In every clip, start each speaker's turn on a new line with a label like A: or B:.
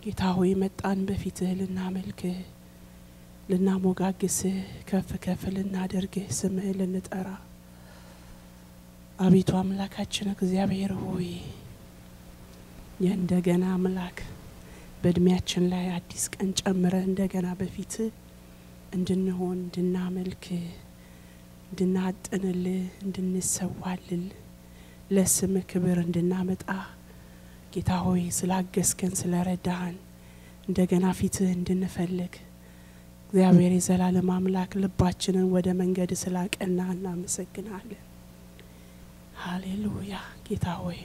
A: ጌታ ሆይ መጣን በፊትህ ልናመልክህ ልናሞጋግስህ ከፍ ከፍ ልናደርግህ ስምህ ልንጠራ አቤቱ አምላካችን እግዚአብሔር ሆይ የእንደገና አምላክ በእድሜያችን ላይ አዲስ ቀን ጨምረህ እንደገና በፊትህ እንድንሆን እንድናመልክህ እንድናጥንልህ እንድንሰዋልል ለስምህ ክብር እንድናመጣ ጌታ ሆይ ስላገዝከን ስለረዳህን እንደገና ፊትህ እንድንፈልግ እግዚአብሔር የዘላለም አምላክ ልባችንን ወደ መንገድ ስላቀና እናመሰግናለን። ሃሌሉያ ጌታ ሆይ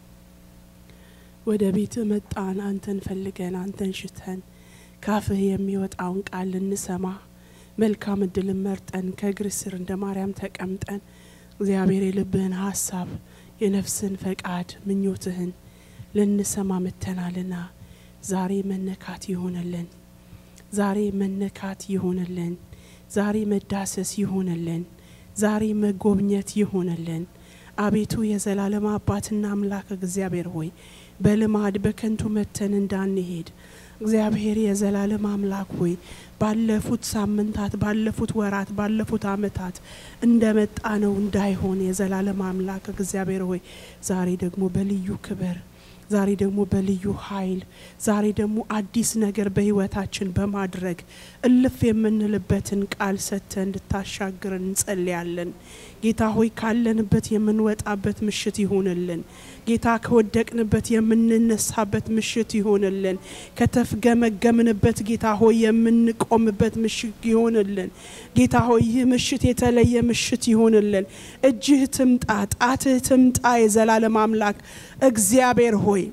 A: ወደ ቤት መጣን፣ አንተን ፈልገን አንተን ሽተን ካፍህ የሚወጣውን ቃል ልንሰማ መልካም እድልን መርጠን ከእግር ስር እንደ ማርያም ተቀምጠን እግዚአብሔር የልብህን ሀሳብ የነፍስን ፈቃድ ምኞትህን ልንሰማ መተናልና ዛሬ መነካት ይሆንልን። ዛሬ መነካት ይሆንልን። ዛሬ መዳሰስ ይሆንልን። ዛሬ መጎብኘት ይሆንልን። አቤቱ የዘላለም አባትና አምላክ እግዚአብሔር ሆይ በልማድ በከንቱ መተን እንዳንሄድ እግዚአብሔር የዘላለም አምላክ ሆይ ባለፉት ሳምንታት፣ ባለፉት ወራት፣ ባለፉት አመታት እንደመጣ ነው እንዳይሆን የዘላለም አምላክ እግዚአብሔር ሆይ ዛሬ ደግሞ በልዩ ክብር ዛሬ ደግሞ በልዩ ኃይል ዛሬ ደግሞ አዲስ ነገር በህይወታችን በማድረግ እልፍ የምንልበትን ቃል ሰጥተ እንድታሻግረን እንጸልያለን። ጌታ ሆይ ካለንበት የምንወጣበት ምሽት ይሆንልን። ጌታ ከወደቅንበት የምንነሳበት ምሽት ይሆንልን። ከተፍገመገምንበት ጌታ ሆይ የምንቆምበት ምሽት ይሆንልን። ጌታ ሆይ ይህ ምሽት የተለየ ምሽት ይሆንልን። እጅህ ትምጣ፣ ጣትህ ትምጣ። የዘላለም አምላክ እግዚአብሔር ሆይ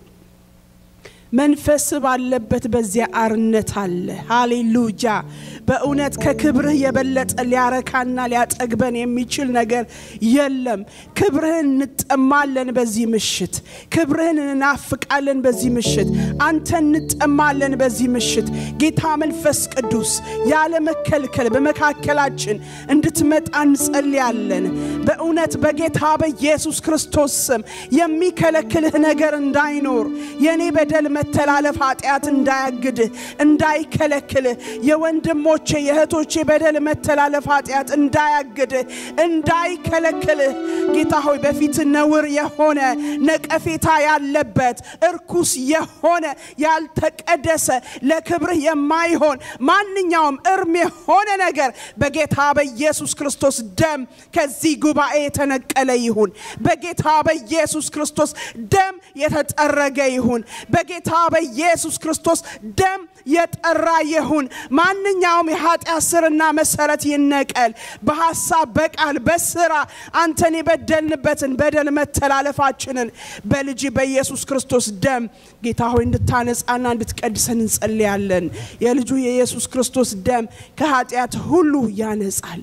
A: መንፈስ ባለበት በዚያ አርነት አለ። ሃሌሉያ! በእውነት ከክብርህ የበለጠ ሊያረካና ሊያጠግበን የሚችል ነገር የለም። ክብርህን እንጠማለን በዚህ ምሽት። ክብርህን እንናፍቃለን በዚህ ምሽት። አንተ እንጠማለን በዚህ ምሽት። ጌታ መንፈስ ቅዱስ ያለ መከልከል በመካከላችን እንድትመጣ እንጸልያለን። በእውነት በጌታ በኢየሱስ ክርስቶስ ስም የሚከለክልህ ነገር እንዳይኖር የኔ በደል መተላለፍ ኃጢአት እንዳያግድህ እንዳይከለክልህ የወንድሞቼ የእህቶቼ በደል መተላለፍ ኃጢአት እንዳያግድህ እንዳይከለክልህ ጌታ ሆይ በፊት ነውር የሆነ ነቀፌታ ያለበት እርኩስ የሆነ ያልተቀደሰ ለክብርህ የማይሆን ማንኛውም እርም የሆነ ነገር በጌታ በኢየሱስ ክርስቶስ ደም ከዚህ ጉባኤ የተነቀለ ይሁን። በጌታ በኢየሱስ ክርስቶስ ደም የተጠረገ ይሁን። በጌታ በኢየሱስ ክርስቶስ ደም የጠራ ይሁን። ማንኛውም የኃጢአት ስርና መሰረት ይነቀል። በሐሳብ፣ በቃል፣ በስራ አንተን የበደልንበትን በደል መተላለፋችንን በልጅ በኢየሱስ ክርስቶስ ደም ጌታ ሆይ እንድታነጻና እንድትቀድሰን እንጸልያለን። የልጁ የኢየሱስ ክርስቶስ ደም ከኃጢአት ሁሉ ያነጻል።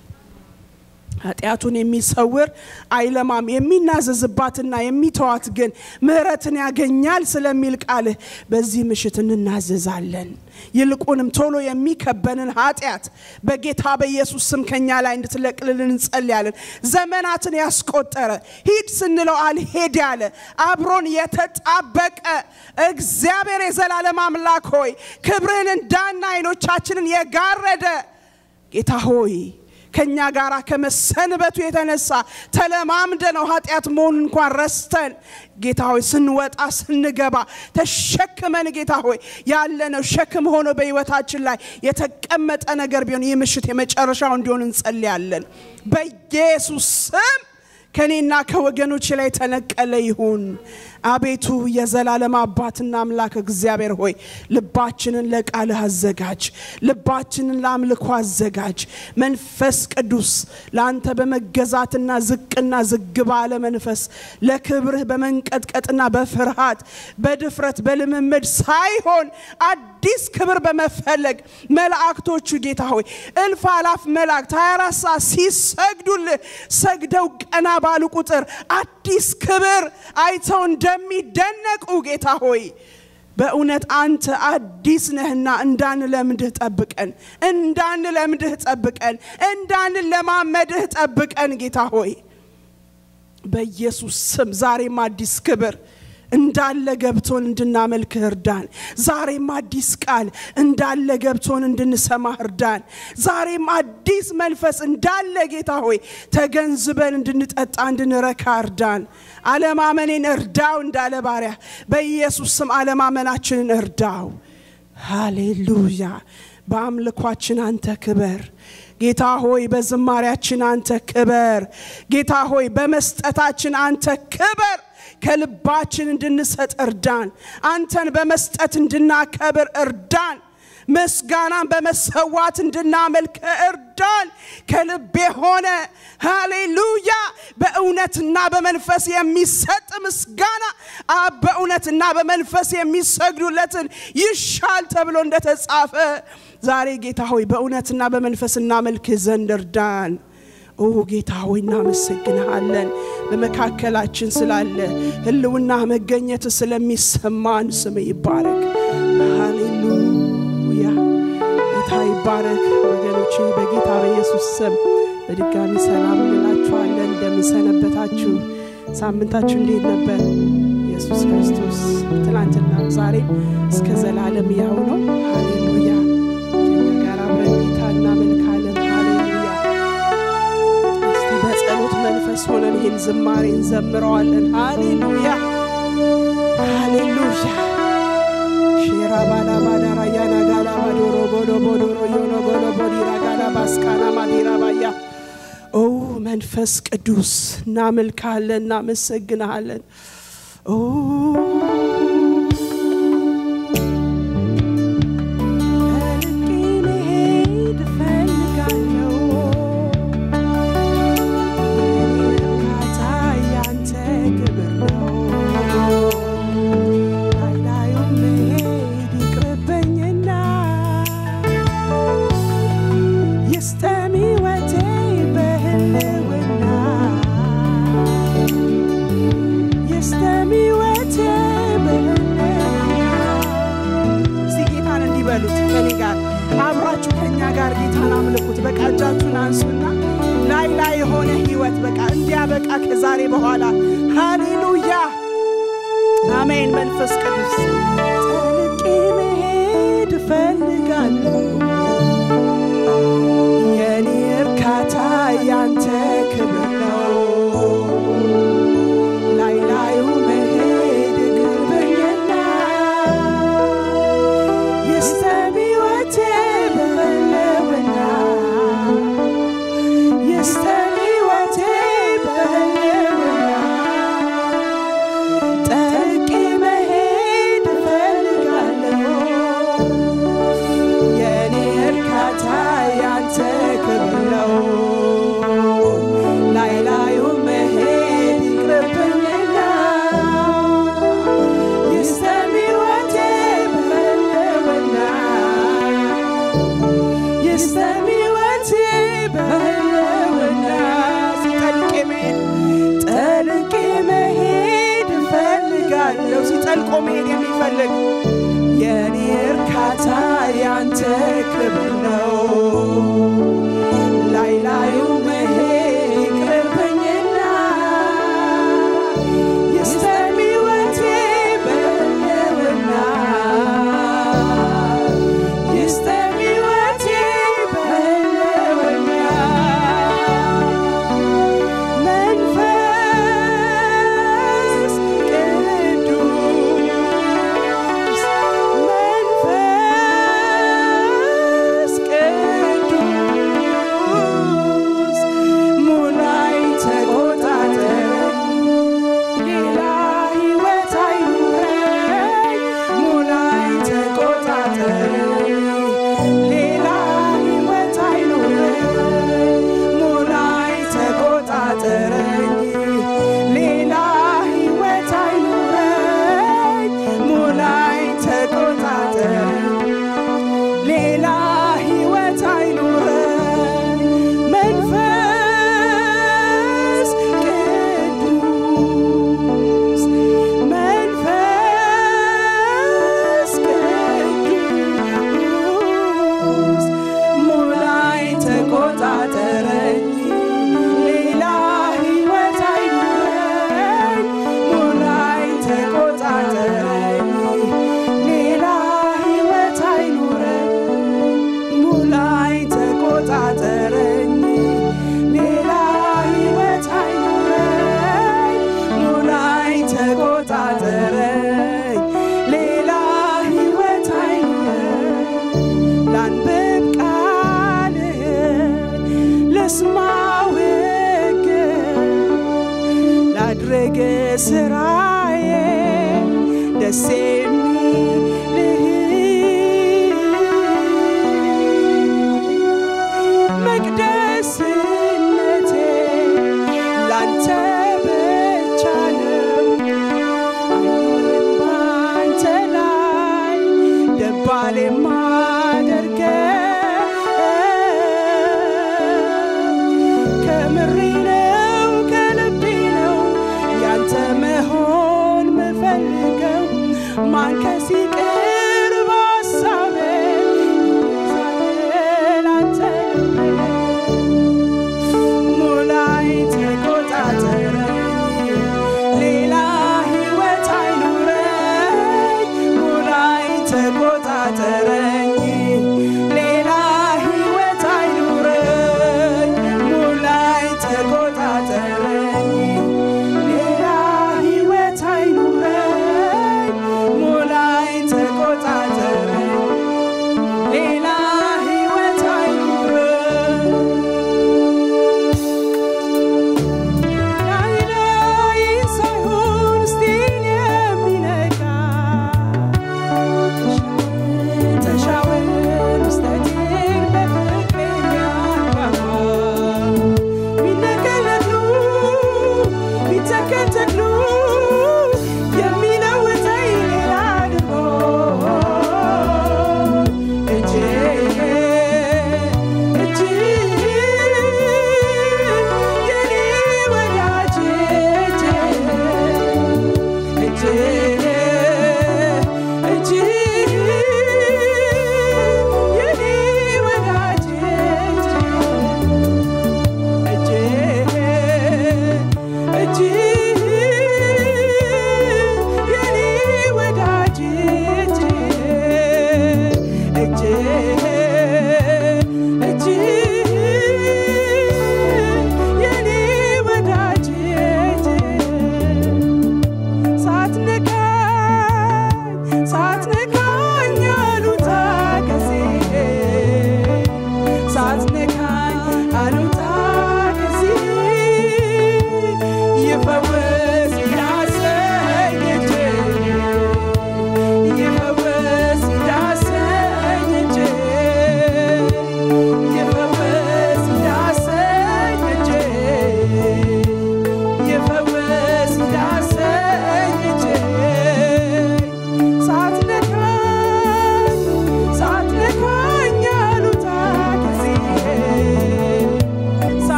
A: ኃጢአቱን የሚሰውር አይለማም። የሚናዘዝባትና የሚተዋት ግን ምሕረትን ያገኛል ስለሚል ቃልህ በዚህ ምሽት እንናዘዛለን። ይልቁንም ቶሎ የሚከበንን ኃጢአት በጌታ በኢየሱስ ስም ከኛ ላይ እንድትለቅልልን እንጸልያለን። ዘመናትን ያስቆጠረ ሂድ ስንለው አልሄድ ያለ አብሮን የተጣበቀ እግዚአብሔር የዘላለም አምላክ ሆይ ክብርህን እንዳና አይኖቻችንን የጋረደ ጌታ ሆይ ከኛ ጋር ከመሰንበቱ የተነሳ ተለማምደ ነው ኃጢአት መሆኑን እንኳን ረስተን ጌታ ሆይ ስንወጣ ስንገባ ተሸክመን ጌታ ሆይ ያለነው ሸክም ሆኖ በህይወታችን ላይ የተቀመጠ ነገር ቢሆን ይህ ምሽት የመጨረሻው እንዲሆን እንጸልያለን። በኢየሱስ ስም ከእኔና ከወገኖች ላይ ተነቀለ ይሁን። አቤቱ የዘላለም አባትና አምላክ እግዚአብሔር ሆይ ልባችንን ለቃልህ አዘጋጅ፣ ልባችንን ለአምልኮ አዘጋጅ። መንፈስ ቅዱስ ለአንተ በመገዛትና ዝቅና ዝግ ባለ መንፈስ ለክብርህ በመንቀጥቀጥና በፍርሃት በድፍረት በልምምድ ሳይሆን አዲስ ክብር በመፈለግ መላእክቶቹ ጌታ ሆይ እልፍ አላፍ መላእክት 24 ሰዓት ሲሰግዱልህ ሰግደው ቀና ባሉ ቁጥር አዲስ ክብር አይተው እንደሚደነቁ ጌታ ሆይ በእውነት አንተ አዲስ ነህና እንዳንለምድህ ጠብቀን፣ እንዳንለምድህ ጠብቀን፣ እንዳንለማመድህ ጠብቀን ጌታ ሆይ በኢየሱስ ስም ዛሬም አዲስ ክብር እንዳለ ገብቶን እንድናመልክህ እርዳን። ዛሬም አዲስ ቃል እንዳለ ገብቶን እንድንሰማ እርዳን። ዛሬም አዲስ መንፈስ እንዳለ ጌታ ሆይ ተገንዝበን እንድንጠጣ እንድንረካ እርዳን። አለማመኔን እርዳው እንዳለ ባሪያ በኢየሱስ ስም አለማመናችንን እርዳው። ሃሌሉያ። በአምልኳችን አንተ ክበር ጌታ ሆይ፣ በዝማሪያችን አንተ ክበር ጌታ ሆይ፣ በመስጠታችን አንተ ክበር። ከልባችን እንድንሰጥ እርዳን። አንተን በመስጠት እንድናከብር እርዳን። ምስጋናን በመሰዋት እንድናመልክ እርዳን። ከልብ የሆነ ሃሌሉያ፣ በእውነትና በመንፈስ የሚሰጥ ምስጋና አብ በእውነትና በመንፈስ የሚሰግዱለትን ይሻል ተብሎ እንደተጻፈ ዛሬ ጌታ ሆይ በእውነትና በመንፈስ እናመልክህ ዘንድ እርዳን። ኦ ጌታ ሆይ እናመሰግንሃለን። በመካከላችን ስላለ ህልውና መገኘት ስለሚሰማን ስም ይባረክ። ሃሌሉያ ጌታ ይባረክ። ወገኖቼ በጌታ በኢየሱስ ስም በድጋሚ ሰላም እንላችኋለን። እንደምንሰነበታችሁ ሳምንታችሁ እንዴት ነበር? ኢየሱስ ክርስቶስ ትናንትና ዛሬም እስከ ዘላለም ያው ነው። ሃሌሉያ ከኛ ጋር አብረን ጌታ እናመልካለን። ሃሌሉያ እስቲ በጸሎት መንፈስ ሆነን ይህን ዝማሬ እንዘምረዋለን። ሃሌሉያ ሃሌሉያ ሼራ ባላ ባዳራ ያና ጋላ ባዶሮ ቦዶ ቦዶሮ ዮኖ ጎሎ ቦዲራ ጋላ ባስካና ማዲራ ባያ ኦ መንፈስ ቅዱስ እናመልካለን፣ እናመሰግንሃለን። ኦ ርቄ መሄድ እፈልጋለሁ። የኔ እርካታ ያንተ ክብር ነው። ላይ ላዩን መሄድ ይቅርብኝና ይስጠም ሕይወቴ በህልውና ይስጠም ሕይወቴ በህልውና እስቲ ጌታን እንዲበሉት ከኔ ጋር አብራችሁ ከኛ ጋር ጌታን አምልኩት። በቃ እጃችሁን አንሱና ላይ ላይ የሆነ ህይወት በቃ እንዲያበቃ ከዛሬ በኋላ ሃሌሉያ አሜን። መንፈስ ቅዱስ ጠልቄ መሄድ እፈልጋለሁ የኔ እርካታ ያንተ ክብር ነው። ላይ ላዩ መሄድ ይቅርብኝና ይስጠም ሕይወቴ በህልውና ይስጠም ሕይወቴ በህልውና ጠልቄ መሄድ እፈልጋለሁ የኔ እርካታ ያንተ ክብር ነው። ላይ ላዩ መሄድ ይቅርብኝና ይስጠም ሕይወቴ በህልውና ይስጠም ሕይወቴ በህልውና ሲጠልቅ መሄድ ጠልቄ መሄድ እፈልጋለሁ። ሲጠልቆ መሄድ የሚፈልግ የኔ እርካታ ያንተ ክብር ነው። ላይ ላዩ መሄድ ይቅርብኝና ይስጠም ሕይወቴ በህልውና ይስጠም ሕይወቴ በህልውና መንፈስ ቅዱስ መንፈስ ቅዱስ ስራዬ ደስ የሚልህ መቅደስነቴ ላንተ ብቻ ነው። አይኖርም ባንተ ላይ ደባል የማደርገው ከምሬ ነው ከልቤ ነው ያንተ መሆን ምፈልገው ማንከስ ይቅር በሀሳቤ ይዛል አንተ ልቤ ሙላይ ተቆጣጠረኝ ሌላ ህይወት አይኑረኝ ሙላይ ተቆጣጠረኝ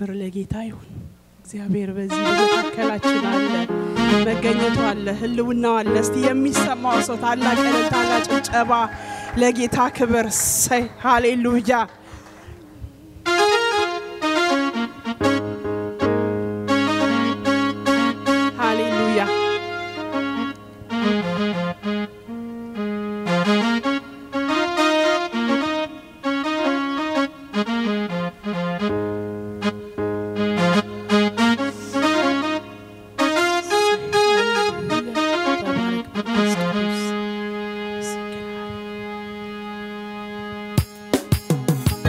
A: ክብር ለጌታ ይሁን። እግዚአብሔር በዚህ በመካከላችን አለ፣ መገኘቱ አለ፣ ህልውናው አለ። እስቲ የሚሰማው ሰው ታላቅ እልልታና ጭብጨባ ለጌታ ክብር ሰይ ሃሌሉያ። ሃሌሉያ ተባረክ መንፈስ ቅዱስ። አመሰግናለሁ።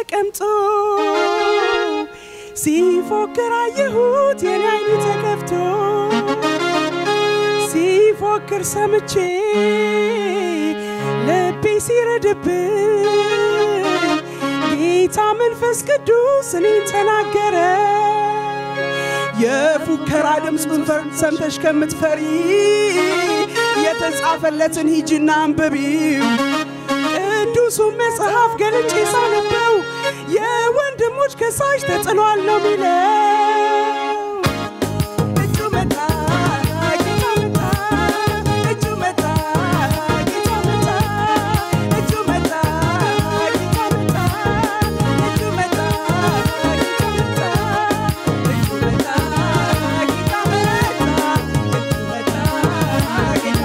A: ተቀምጦ ሲፎክር አየሁት የኔ አይኑ ተከፍቶ ሲፎክር ሰምቼ ልቤ ሲረድብን ጌታ መንፈስ ቅዱስ እኔን ተናገረ። የፉከራ ድምፁን ፈር- ሰምተሽ ከምትፈሪ የተጻፈለትን ሂጂና አንብቢው። ቅዱሱን መጽሐፍ ገልጬ ሳነበው የወንድሞች ከሳሽ ተጥሏል ነው ሚለው። እጁ መጣ፣ ጌታ መጣ፣ እጁ መጣ፣ ጌታ መጣ፣ እጁ መጣ፣ ጌታ መጣ፣ እጁ መጣ፣ ጌታ መጣ፣ እጁ መጣ፣ ጌታ መጣ፣ እጁ መጣ፣ ጌታ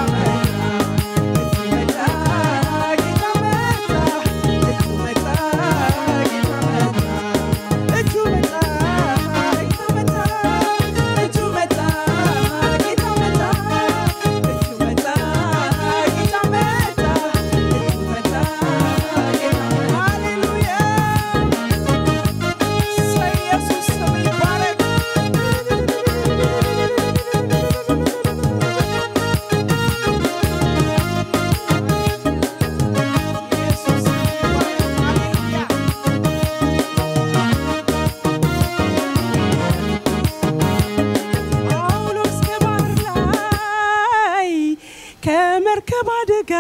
A: ጳውሎስ ከባህር ላይ ከመርከብ አደጋ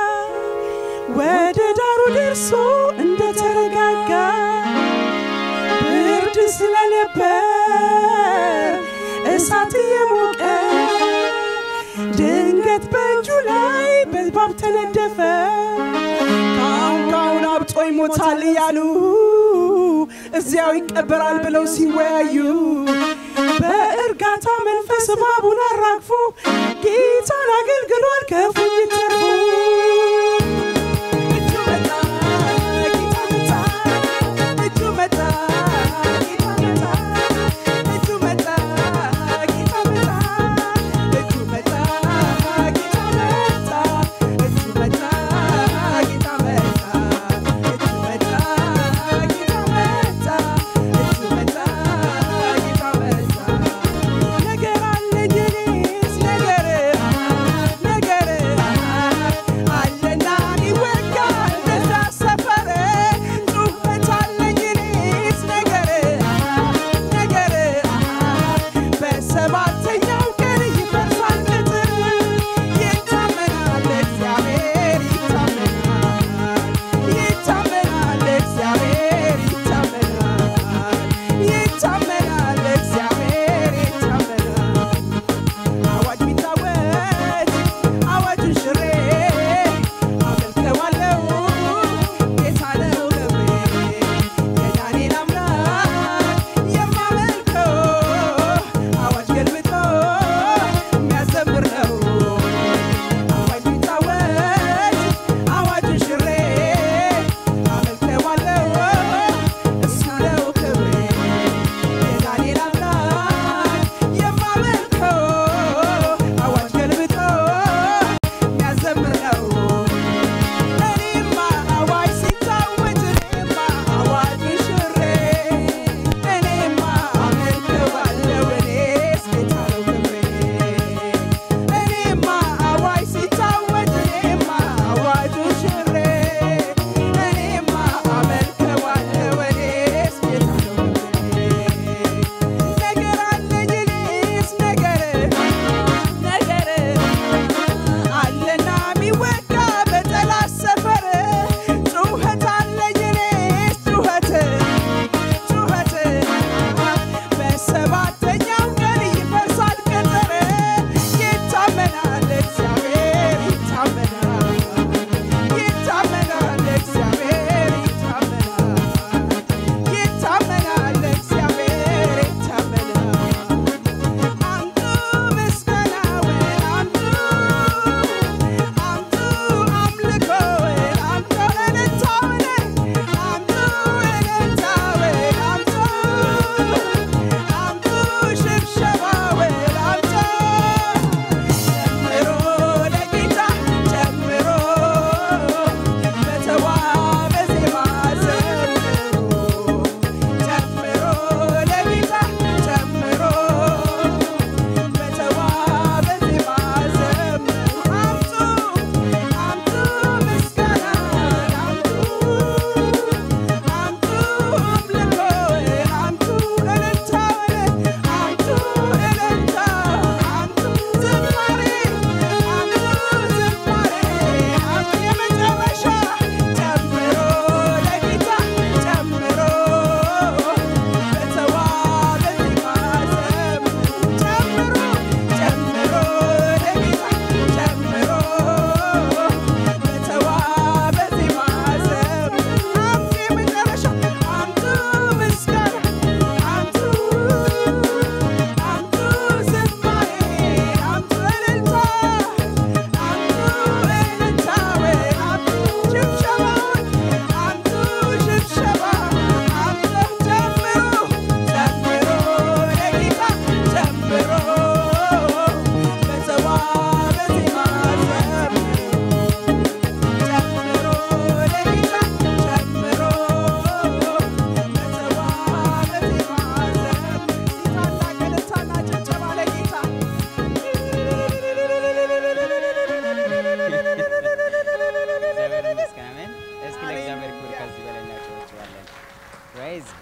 A: ወደ ዳሩ ደርሶ እንደተረጋጋ ብርድ ስለነበር እሳት እየሞቀ ድንገት በእጁ ላይ በእባብ ተነደፈ። ካሁን ካሁን አብጦ ይሞታል እያሉ እዚያው ይቀበራል ብለው ሲወያዩ በእርጋታ መንፈስ እባቡን አራግፎ ጌታን አገልግሏል ከፉኝት ተርፎ። እጁ መጣ፣ ጌታ መጣ፣ እጁ መጣ፣ ጌታ መጣ፣ እጁ መጣ፣ ጌታ መጣ፣ እጁ መጣ፣ ጌታ መጣ፣ እጁ መጣ፣ ጌታ መጣ፣ እጁ መጣ፣ ጌታ መጣ፣ እጁ መጣ፣ ጌታ መጣ። ነገር አለኝ እኔስ ነገር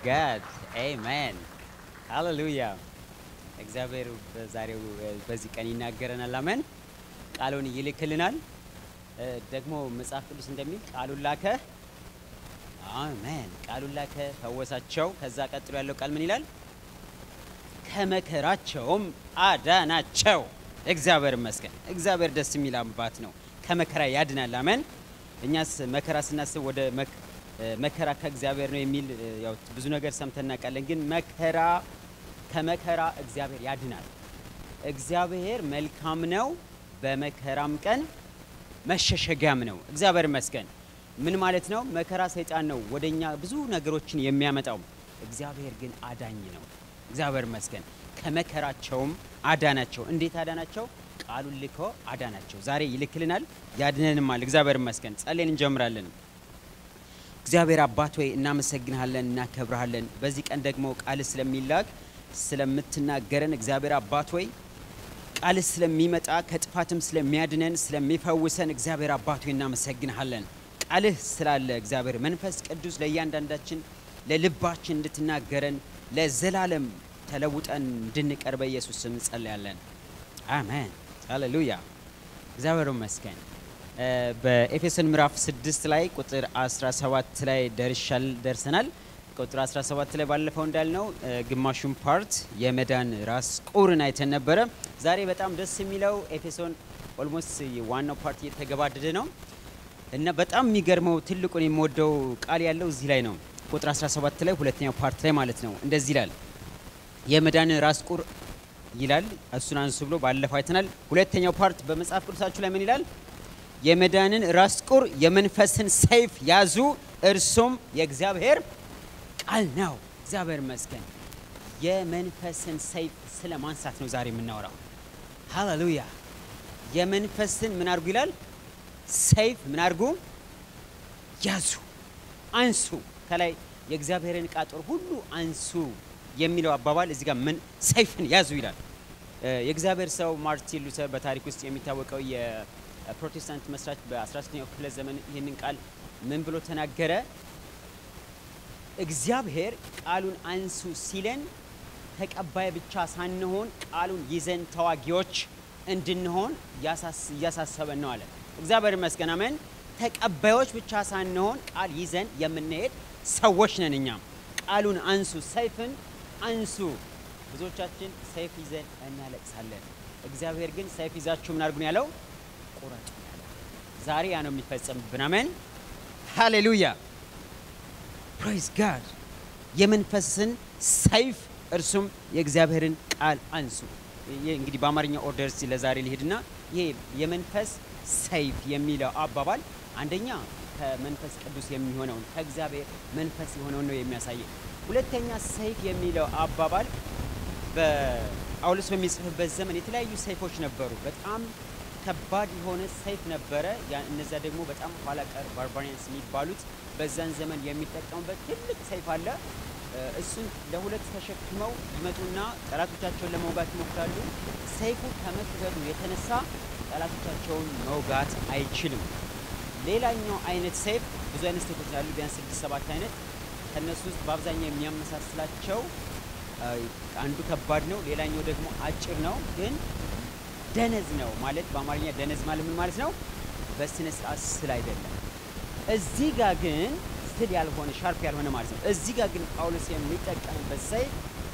B: ጋድ አሜን ሃሌሉያ። እግዚአብሔር በዛሬው በዚህ ቀን ይናገረናል። አሜን። ቃሉን ይልክልናል። ደግሞ መጽሐፍ ቅዱስ እንደሚል ቃሉን ላከ። አሜን። ቃሉን ላከ፣ ፈወሳቸው። ከዛ ቀጥሎ ያለው ቃል ምን ይላል? ከመከራቸውም አዳናቸው። እግዚአብሔር ይመስገን። እግዚአብሔር ደስ የሚል አባት ነው። ከመከራ ያድናል። አሜን። እኛስ መከራ ስናስብ ወደ መከራ ከእግዚአብሔር ነው የሚል ያው ብዙ ነገር ሰምተን እናውቃለን። ግን መከራ ከመከራ እግዚአብሔር ያድናል። እግዚአብሔር መልካም ነው፣ በመከራም ቀን መሸሸጊያም ነው። እግዚአብሔር ይመስገን። ምን ማለት ነው? መከራ ሰይጣን ነው ወደኛ ብዙ ነገሮችን የሚያመጣው፣ እግዚአብሔር ግን አዳኝ ነው። እግዚአብሔር ይመስገን። ከመከራቸውም አዳናቸው። እንዴት አዳናቸው? ቃሉን ልኮ አዳናቸው። ዛሬ ይልክልናል፣ ያድነንማል። እግዚአብሔር ይመስገን። ጸሌን እንጀምራለን። እግዚአብሔር አባት ሆይ እናመሰግንሃለን፣ እናከብረሃለን። በዚህ ቀን ደግሞ ቃል ስለሚላክ ስለምትናገረን እግዚአብሔር አባት ሆይ ቃል ስለሚመጣ ከጥፋትም ስለሚያድነን ስለሚፈውሰን እግዚአብሔር አባት ሆይ እናመሰግንሃለን። ቃልህ ስላለ እግዚአብሔር መንፈስ ቅዱስ ለእያንዳንዳችን ለልባችን እንድትናገረን ለዘላለም ተለውጠን እንድንቀር በኢየሱስ ስም እንጸልያለን። አሜን ሃሌሉያ። እግዚአብሔር ይመስገን። በኤፌሶን ምዕራፍ 6 ላይ ቁጥር 17 ላይ ደርሻል ደርሰናል። ቁጥር 17 ላይ ባለፈው እንዳልነው ግማሹን ፓርት የመዳን ራስ ቁርን አይተን ነበረ። ዛሬ በጣም ደስ የሚለው ኤፌሶን ኦልሞስት ዋናው ፓርት እየተገባደደ ነው እና በጣም የሚገርመው ትልቁን የምወደው ቃል ያለው እዚህ ላይ ነው። ቁጥር 17 ላይ ሁለተኛው ፓርት ላይ ማለት ነው። እንደዚህ ይላል የመዳን ራስ ቁር ይላል። እሱን አንሱ ብሎ ባለፈው አይተናል። ሁለተኛው ፓርት በመጽሐፍ ቅዱሳችሁ ላይ ምን ይላል? የመዳንን ራስ ቁር የመንፈስን ሰይፍ ያዙ፣ እርሱም የእግዚአብሔር ቃል ነው። እግዚአብሔር ይመስገን። የመንፈስን ሰይፍ ስለ ማንሳት ነው ዛሬ የምናወራው። ሃሌሉያ። የመንፈስን ምን አድርጉ ይላል? ሰይፍ ምን አድርጉ? ያዙ፣ አንሱ። ከላይ የእግዚአብሔርን ዕቃ ጦር ሁሉ አንሱ የሚለው አባባል እዚህ ጋር ምን ሰይፍን ያዙ ይላል። የእግዚአብሔር ሰው ማርቲን ሉተር በታሪክ ውስጥ የሚታወቀው የፕሮቴስታንት መስራች በ16ኛው ክፍለ ዘመን ይህንን ቃል ምን ብሎ ተናገረ? እግዚአብሔር ቃሉን አንሱ ሲለን ተቀባይ ብቻ ሳንሆን ቃሉን ይዘን ተዋጊዎች እንድንሆን እያሳሰበን ነው አለ። እግዚአብሔር ይመስገን አሜን። ተቀባዮች ብቻ ሳንሆን ቃል ይዘን የምንሄድ ሰዎች ነን። እኛም ቃሉን አንሱ፣ ሰይፍን አንሱ። ብዙዎቻችን ሰይፍ ይዘን እናለቅሳለን። እግዚአብሔር ግን ሰይፍ ይዛችሁ ምን አድርጉን ያለው ቁረጡ ያለው። ዛሬ ያ ነው የሚፈጸምብን። አሜን ሃሌሉያ ፕሬዝ ጋድ። የመንፈስን ሰይፍ እርሱም የእግዚአብሔርን ቃል አንሱ። እንግዲህ በአማርኛ ኦርደር ለዛሬ ሊሄድና ይሄ የመንፈስ ሰይፍ የሚለው አባባል አንደኛ ከመንፈስ ቅዱስ የሚሆነውን ከእግዚአብሔር መንፈስ የሆነውን ነው የሚያሳየው። ሁለተኛ ሰይፍ የሚለው አባባል በጳውሎስ በሚጽፍበት ዘመን የተለያዩ ሰይፎች ነበሩ። በጣም ከባድ የሆነ ሰይፍ ነበረ። እነዚያ ደግሞ በጣም ኋላ ቀር ባርባሪያንስ የሚባሉት በዛን ዘመን የሚጠቀሙበት ትልቅ ሰይፍ አለ። እሱን ለሁለት ተሸክመው ይመጡና ጠላቶቻቸውን ለመውጋት ይሞክራሉ። ሰይፉ ከመክበዱ የተነሳ ጠላቶቻቸውን መውጋት አይችልም። ሌላኛው አይነት ሰይፍ ብዙ አይነት ሰይፎች አሉ፣ ቢያንስ ስድስት ሰባት አይነት። ከእነሱ ውስጥ በአብዛኛው የሚያመሳስላቸው አንዱ ከባድ ነው፣ ሌላኛው ደግሞ አጭር ነው፣ ግን ደነዝ ነው ማለት በአማርኛ ደነዝ ማለት ምን ማለት ነው? በስነ ስርዓት ስል አይደለም። እዚህ ጋር ግን ስል ያልሆነ ሻርፕ ያልሆነ ማለት ነው። እዚህ ጋር ግን ጳውሎስ የሚጠቀምበት ሰይፍ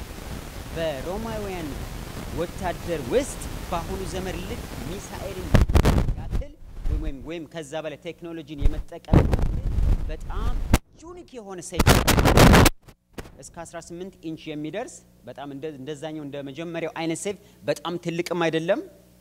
B: በሮማውያን ወታደር ውስጥ በአሁኑ ዘመን ልክ ሚሳኤልን ያክል ወይም ወይም ከዛ በላይ ቴክኖሎጂን የመጠቀም በጣም ዩኒክ የሆነ ሰይፍ እስከ 18 ኢንች የሚደርስ በጣም እንደዛኛው እንደ መጀመሪያው አይነት ሰይፍ በጣም ትልቅም አይደለም፣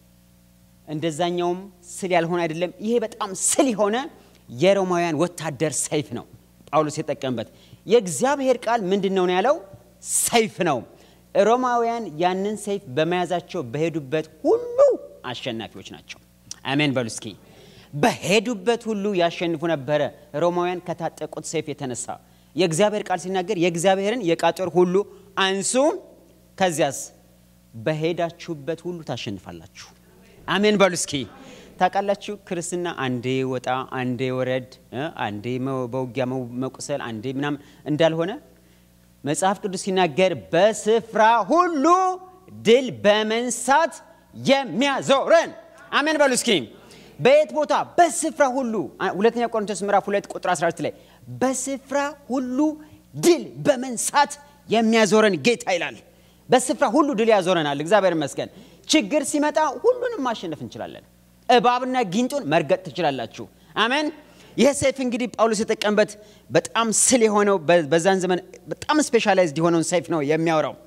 B: እንደዛኛውም ስል ያልሆነ አይደለም። ይሄ በጣም ስል የሆነ የሮማውያን ወታደር ሰይፍ ነው ጳውሎስ የጠቀምበት። የእግዚአብሔር ቃል ምንድን ነው ነው ያለው? ሰይፍ ነው። ሮማውያን ያንን ሰይፍ በመያዛቸው በሄዱበት ሁሉ አሸናፊዎች ናቸው። አሜን በሉ እስኪ። በሄዱበት ሁሉ ያሸንፉ ነበረ ሮማውያን ከታጠቁት ሰይፍ የተነሳ የእግዚአብሔር ቃል ሲናገር የእግዚአብሔርን የዕቃ ጦር ሁሉ አንሱ፣ ከዚያስ በሄዳችሁበት ሁሉ ታሸንፋላችሁ። አሜን በሉ እስኪ። ታውቃላችሁ ክርስትና አንዴ ወጣ አንዴ ወረድ፣ አንዴ በውጊያ መቁሰል፣ አንዴ ምናምን እንዳልሆነ መጽሐፍ ቅዱስ ሲናገር በስፍራ ሁሉ ድል በመንሳት የሚያዞረን አሜን በሉ እስኪ። በየት ቦታ? በስፍራ ሁሉ። ሁለተኛ ቆሮንቶስ ምዕራፍ 2 ቁጥር 12 ላይ በስፍራ ሁሉ ድል በመንሳት የሚያዞረን ጌታ ይላል። በስፍራ ሁሉ ድል ያዞረናል። እግዚአብሔር ይመስገን። ችግር ሲመጣ ሁሉንም ማሸነፍ እንችላለን። እባብና ጊንጡን መርገጥ ትችላላችሁ። አሜን። ይህ ሰይፍ እንግዲህ ጳውሎስ የጠቀምበት በጣም ስል የሆነው በዛን ዘመን በጣም ስፔሻላይዝድ የሆነውን ሰይፍ ነው የሚያወራው።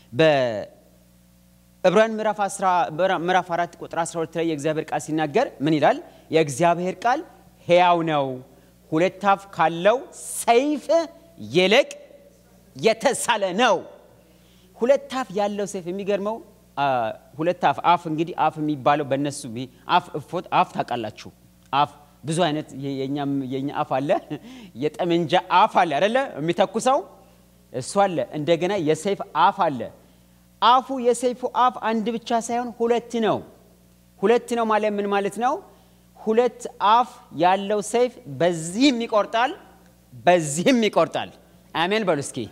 B: በዕብራውያን ምዕራፍ 4 ቁጥር 12 ላይ የእግዚአብሔር ቃል ሲናገር ምን ይላል? የእግዚአብሔር ቃል ሕያው ነው፣ ሁለት አፍ ካለው ሰይፍ ይልቅ የተሳለ ነው። ሁለት አፍ ያለው ሰይፍ የሚገርመው ሁለት አፍ አፍ እንግዲህ አፍ የሚባለው በእነሱ አፍ እፎት አፍ ታውቃላችሁ። አፍ ብዙ አይነት የኛ አፍ አለ። የጠመንጃ አፍ አለ አይደለ? የሚተኩሰው እሱ አለ። እንደገና የሰይፍ አፍ አለ። አፉ የሰይፉ አፍ አንድ ብቻ ሳይሆን ሁለት ነው። ሁለት ነው ማለት ምን ማለት ነው? ሁለት አፍ ያለው ሰይፍ በዚህም ይቆርጣል፣ በዚህም ይቆርጣል። አሜን በሉ እስኪ።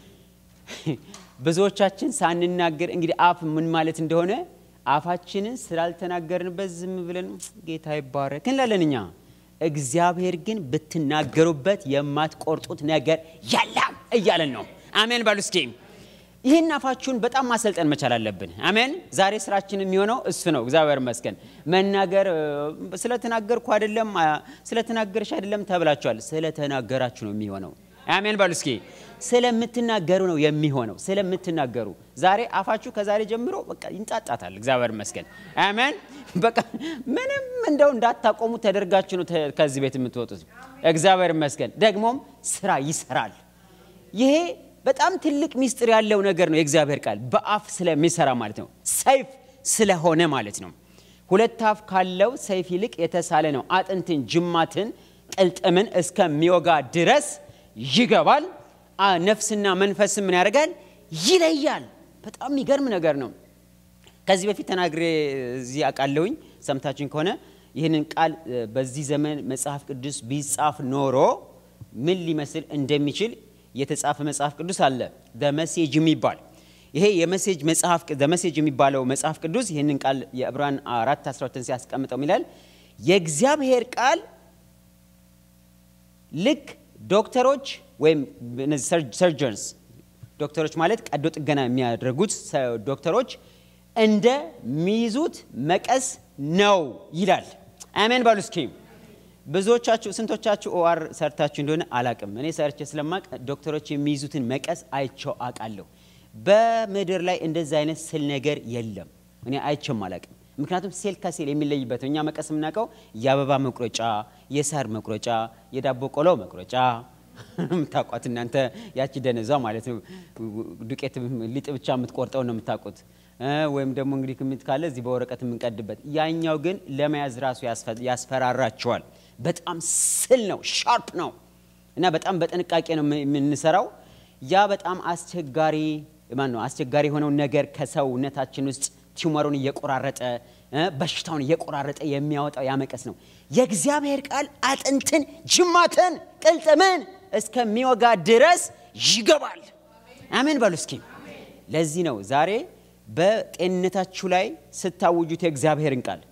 B: ብዙዎቻችን ሳንናገር እንግዲህ አፍ ምን ማለት እንደሆነ አፋችንን ስላልተናገርንበት ዝም ብለን ጌታ ይባረክ እንላለን እኛ። እግዚአብሔር ግን ብትናገሩበት የማትቆርጡት ነገር የለም እያለን ነው። አሜን በሉ እስኪ። ይህን አፋችሁን በጣም ማሰልጠን መቻል አለብን። አሜን። ዛሬ ስራችን የሚሆነው እሱ ነው። እግዚአብሔር ይመስገን። መናገር ስለተናገርኩ አይደለም፣ ስለተናገርሽ አይደለም ተብላችኋል። ስለተናገራችሁ ነው የሚሆነው። አሜን በሉ እስኪ። ስለምትናገሩ ነው የሚሆነው። ስለምትናገሩ ዛሬ አፋችሁ ከዛሬ ጀምሮ በቃ ይንጣጣታል። እግዚአብሔር ይመስገን። አሜን። በቃ ምንም እንደው እንዳታቆሙ ተደርጋችሁ ነው ከዚህ ቤት የምትወጡት። እግዚአብሔር ይመስገን። ደግሞም ስራ ይሰራል። ይሄ በጣም ትልቅ ሚስጥር ያለው ነገር ነው። የእግዚአብሔር ቃል በአፍ ስለሚሰራ ማለት ነው። ሰይፍ ስለሆነ ማለት ነው። ሁለት አፍ ካለው ሰይፍ ይልቅ የተሳለ ነው። አጥንትን፣ ጅማትን፣ ቅልጥምን እስከሚወጋ ድረስ ይገባል። ነፍስና መንፈስን ምን ያደርጋል? ይለያል። በጣም የሚገርም ነገር ነው። ከዚህ በፊት ተናግሬ እዚህ አውቃለሁኝ። ሰምታችን ከሆነ ይህንን ቃል በዚህ ዘመን መጽሐፍ ቅዱስ ቢጻፍ ኖሮ ምን ሊመስል እንደሚችል የተጻፈ መጽሐፍ ቅዱስ አለ። ደመሴጅ የሚባል ይሄ የመሴጅ መጽሐፍ ደመሴጅ የሚባለው መጽሐፍ ቅዱስ ይህንን ቃል የዕብራን አራት 12 ሲያስቀምጠው ይላል የእግዚአብሔር ቃል ልክ ዶክተሮች ወይም እነዚህ ሰርጀንስ ዶክተሮች ማለት ቀዶ ጥገና የሚያደርጉት ዶክተሮች እንደሚይዙት መቀስ ነው ይላል። አሜን በሉ እስኪ። ብዙዎቻችሁ ስንቶቻችሁ ኦአር ሰርታችሁ እንደሆነ አላቅም። እኔ ሰርቼ ስለማቅ ዶክተሮች የሚይዙትን መቀስ አይቸው አውቃለሁ። በምድር ላይ እንደዚህ አይነት ስል ነገር የለም። እኔ አይቸውም አላቅም። ምክንያቱም ሴል ከሴል የሚለይበት ነው። እኛ መቀስ የምናውቀው የአበባ መቁረጫ፣ የሳር መቁረጫ፣ የዳቦ ቆሎ መቁረጫ የምታውቋት እናንተ ያቺ ደነዟ ማለት ነው። ዱቄት ሊጥ ብቻ የምትቆርጠው ነው የምታውቁት። ወይም ደግሞ እንግዲህ ክምት ካለ እዚህ በወረቀት የምንቀድበት። ያኛው ግን ለመያዝ ራሱ ያስፈራራቸዋል። በጣም ስል ነው፣ ሻርፕ ነው እና በጣም በጥንቃቄ ነው የምንሰራው። ያ በጣም አስቸጋሪ ማን ነው አስቸጋሪ የሆነውን ነገር ከሰውነታችን ውስጥ ቲዩመሩን እየቆራረጠ በሽታውን እየቆራረጠ የሚያወጣው ያመቀስ ነው። የእግዚአብሔር ቃል አጥንትን፣ ጅማትን፣ ቅልጥምን እስከሚወጋ ድረስ ይገባል። አሜን በሉ እስኪ። ለዚህ ነው ዛሬ በጤንነታችሁ ላይ ስታውጁት የእግዚአብሔርን ቃል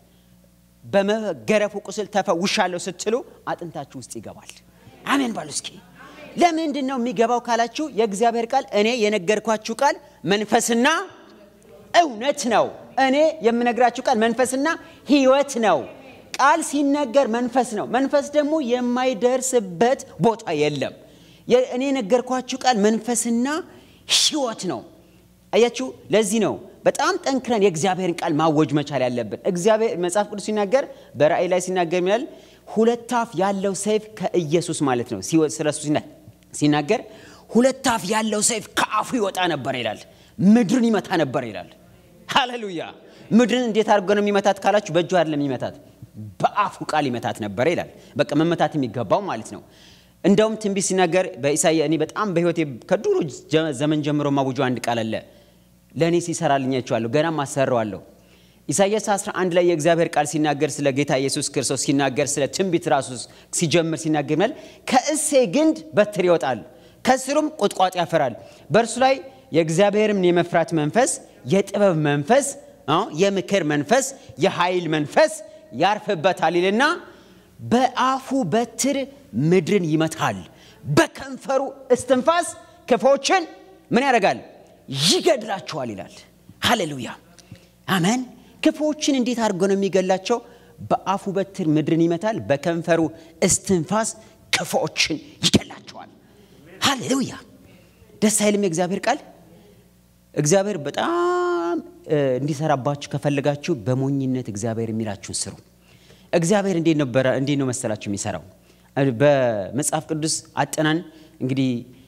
B: በመገረፉ ቁስል ተፈውሻለሁ ስትሉ አጥንታችሁ ውስጥ ይገባል። አሜን በሉ እስኪ። ለምንድን ነው የሚገባው ካላችሁ የእግዚአብሔር ቃል እኔ የነገርኳችሁ ቃል መንፈስና እውነት ነው። እኔ የምነግራችሁ ቃል መንፈስና ሕይወት ነው። ቃል ሲነገር መንፈስ ነው። መንፈስ ደግሞ የማይደርስበት ቦታ የለም። እኔ የነገርኳችሁ ቃል መንፈስና ሕይወት ነው። አያችሁ፣ ለዚህ ነው በጣም ጠንክረን የእግዚአብሔርን ቃል ማወጅ መቻል ያለብን። እግዚአብሔር መጽሐፍ ቅዱስ ሲናገር በራእይ ላይ ሲናገር ይላል ሁለት አፍ ያለው ሰይፍ ከኢየሱስ ማለት ነው። ስለ እሱ ሲናገር ሁለት አፍ ያለው ሰይፍ ከአፉ ይወጣ ነበር ይላል። ምድርን ይመታ ነበር ይላል። ሃሌሉያ! ምድርን እንዴት አድርጎ ነው የሚመታት ካላችሁ በእጁ አይደለም የሚመታት በአፉ ቃል ይመታት ነበር ይላል። በቃ መመታት የሚገባው ማለት ነው። እንደውም ትንቢት ሲናገር በኢሳያ እኔ በጣም በህይወቴ ከድሮ ዘመን ጀምሮ ማውጆ አንድ ቃል አለ ለእኔ ሲሰራልኝ አይቼዋለሁ፣ ገናም አሰራዋለሁ። ኢሳያስ 11 ላይ የእግዚአብሔር ቃል ሲናገር ስለ ጌታ ኢየሱስ ክርስቶስ ሲናገር ስለ ትንቢት ራሱ ሲጀምር ሲናገር ይላል ከእሴ ግንድ በትር ይወጣል፣ ከስሩም ቁጥቋጥ ያፈራል። በእርሱ ላይ የእግዚአብሔርን የመፍራት መንፈስ፣ የጥበብ መንፈስ፣ የምክር መንፈስ፣ የኃይል መንፈስ ያርፍበታል ይልና በአፉ በትር ምድርን ይመታል፣ በከንፈሩ እስትንፋስ ክፎችን ምን ያደርጋል? ይገድላቸዋል ይላል። ሃሌሉያ አሜን። ክፉዎችን እንዴት አድርጎ ነው የሚገላቸው? በአፉ በትር ምድርን ይመታል፣ በከንፈሩ እስትንፋስ ክፉዎችን ይገላቸዋል። ሃሌሉያ ደስ አይልም? የእግዚአብሔር ቃል እግዚአብሔር በጣም እንዲሰራባችሁ ከፈለጋችሁ በሞኝነት እግዚአብሔር የሚላችሁን ስሩ። እግዚአብሔር እንዴት ነበረ እንዴት ነው መሰላችሁ የሚሰራው? በመጽሐፍ ቅዱስ አጠናን እንግዲህ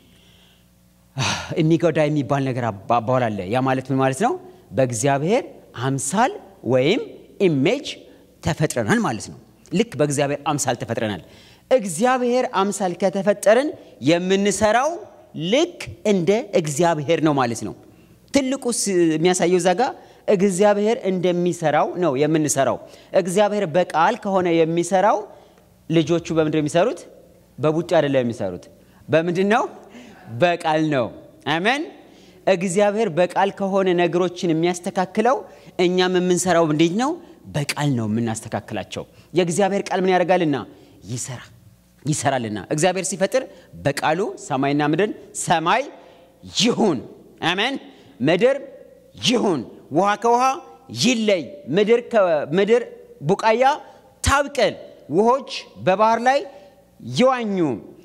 B: የሚጎዳ የሚባል ነገር አባባል አለ። ያ ማለት ምን ማለት ነው? በእግዚአብሔር አምሳል ወይም ኢሜጅ ተፈጥረናል ማለት ነው። ልክ በእግዚአብሔር አምሳል ተፈጥረናል። እግዚአብሔር አምሳል ከተፈጠርን የምንሰራው ልክ እንደ እግዚአብሔር ነው ማለት ነው። ትልቁ የሚያሳየው እዛ ጋ እግዚአብሔር እንደሚሰራው ነው የምንሰራው። እግዚአብሔር በቃል ከሆነ የሚሰራው ልጆቹ በምንድን ነው የሚሰሩት? በቡጢ አይደለም የሚሰሩት። በምንድን ነው? በቃል ነው። አሜን። እግዚአብሔር በቃል ከሆነ ነገሮችን የሚያስተካክለው እኛም የምንሰራው እንዴት ነው? በቃል ነው የምናስተካክላቸው። የእግዚአብሔር ቃል ምን ያደርጋልና ይሰራ ይሰራልና። እግዚአብሔር ሲፈጥር በቃሉ ሰማይና ምድርን ሰማይ ይሁን፣ አሜን፣ ምድር ይሁን፣ ውሃ ከውሃ ይለይ፣ ምድር ከምድር ቡቃያ ታብቅል፣ ውሆች በባህር ላይ ይዋኙ፣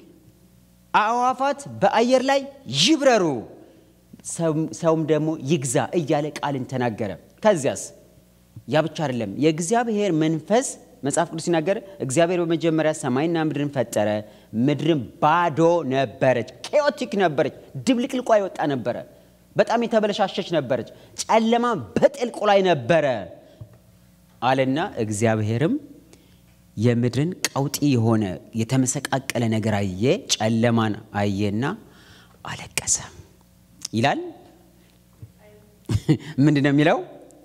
B: አእዋፋት በአየር ላይ ይብረሩ፣ ሰውም ደግሞ ይግዛ እያለ ቃልን ተናገረ። ከዚያስ ያ ብቻ አይደለም። የእግዚአብሔር መንፈስ መጽሐፍ ቅዱስ ሲናገር እግዚአብሔር በመጀመሪያ ሰማይና ምድርን ፈጠረ። ምድርን ባዶ ነበረች፣ ኬዮቲክ ነበረች፣ ድብልቅልቋ የወጣ ነበረ፣ በጣም የተበለሻሸች ነበረች፣ ጨለማ በጥልቁ ላይ ነበረ አለና እግዚአብሔርም የምድርን ቀውጢ የሆነ የተመሰቃቀለ ነገር አየ፣ ጨለማን አየና አለቀሰ ይላል። ምንድን ነው የሚለው?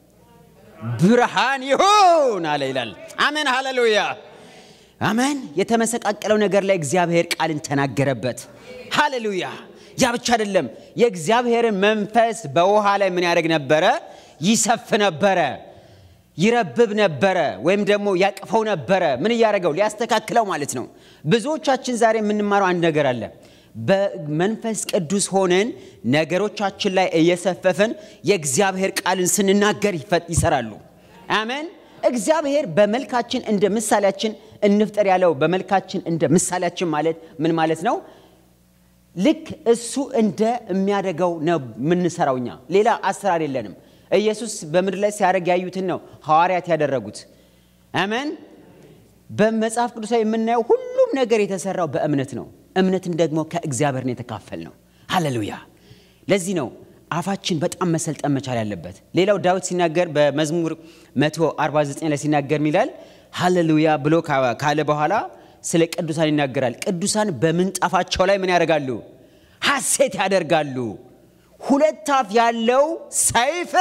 B: ብርሃን ይሁን አለ ይላል። አሜን፣ ሃሌሉያ፣ አሜን። የተመሰቃቀለው ነገር ላይ እግዚአብሔር ቃልን ተናገረበት። ሃሌሉያ። ያ ብቻ አይደለም፣ የእግዚአብሔርን መንፈስ በውሃ ላይ ምን ያደርግ ነበረ? ይሰፍ ነበረ፣ ይረብብ ነበረ፣ ወይም ደግሞ ያቅፈው ነበረ። ምን እያደረገው? ሊያስተካክለው ማለት ነው። ብዙዎቻችን ዛሬ የምንማረው አንድ ነገር አለ። በመንፈስ ቅዱስ ሆነን ነገሮቻችን ላይ እየሰፈፍን የእግዚአብሔር ቃልን ስንናገር ይሰራሉ። አሜን። እግዚአብሔር በመልካችን እንደ ምሳሌያችን እንፍጠር ያለው በመልካችን እንደ ምሳሌያችን ማለት ምን ማለት ነው? ልክ እሱ እንደ የሚያደርገው ነው የምንሰራው። እኛ ሌላ አሰራር የለንም። ኢየሱስ በምድር ላይ ሲያደርግ ያዩትን ነው ሐዋርያት ያደረጉት። አሜን። በመጽሐፍ ቅዱስ ላይ የምናየው ሁሉም ነገር የተሰራው በእምነት ነው። እምነትን ደግሞ ከእግዚአብሔር ነው የተካፈል ነው። ሃሌሉያ። ለዚህ ነው አፋችን በጣም መሰልጠን መቻል ያለበት። ሌላው ዳዊት ሲናገር በመዝሙር 149 ላይ ሲናገር ሚላል ሃሌሉያ ብሎ ካለ በኋላ ስለ ቅዱሳን ይናገራል። ቅዱሳን በምንጣፋቸው ላይ ምን ያደርጋሉ? ሐሴት ያደርጋሉ። ሁለት አፍ ያለው ሰይፍ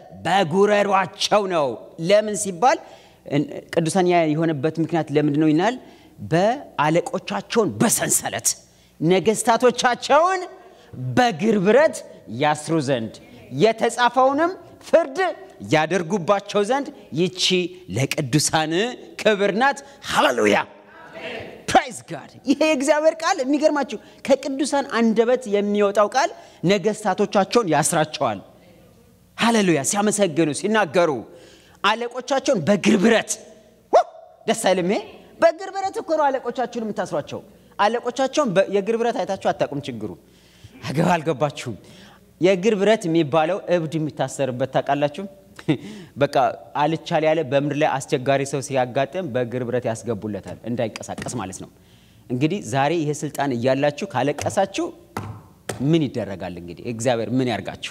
B: በጉረሯቸው ነው። ለምን ሲባል ቅዱሳን የሆነበት ምክንያት ለምንድን ነው ይናል በአለቆቻቸውን በሰንሰለት ነገስታቶቻቸውን በእግር ብረት ያስሩ ዘንድ የተጻፈውንም ፍርድ ያደርጉባቸው ዘንድ ይቺ ለቅዱሳን ክብር ናት። ሃሌሉያ ፕራይዝ ጋድ። ይሄ የእግዚአብሔር ቃል የሚገርማችሁ ከቅዱሳን አንደበት የሚወጣው ቃል ነገስታቶቻቸውን ያስራቸዋል። ሃሌሉያ ሲያመሰግኑ ሲናገሩ አለቆቻቸውን በእግር ብረት ደስ አይልም ይሄ በእግር ብረት እኮ ነው አለቆቻችሁን የምታስሯቸው። አለቆቻቸውን የእግር ብረት አይታችሁ አታውቁም። ችግሩ አገባ አልገባችሁም። የእግር ብረት የሚባለው እብድ የሚታሰርበት ታውቃላችሁ። በቃ አልቻል ያለ በምድር ላይ አስቸጋሪ ሰው ሲያጋጥም በእግር ብረት ያስገቡለታል እንዳይንቀሳቀስ ማለት ነው። እንግዲህ ዛሬ ይሄ ስልጣን እያላችሁ ካለቀሳችሁ ምን ይደረጋል? እንግዲህ እግዚአብሔር ምን ያርጋችሁ?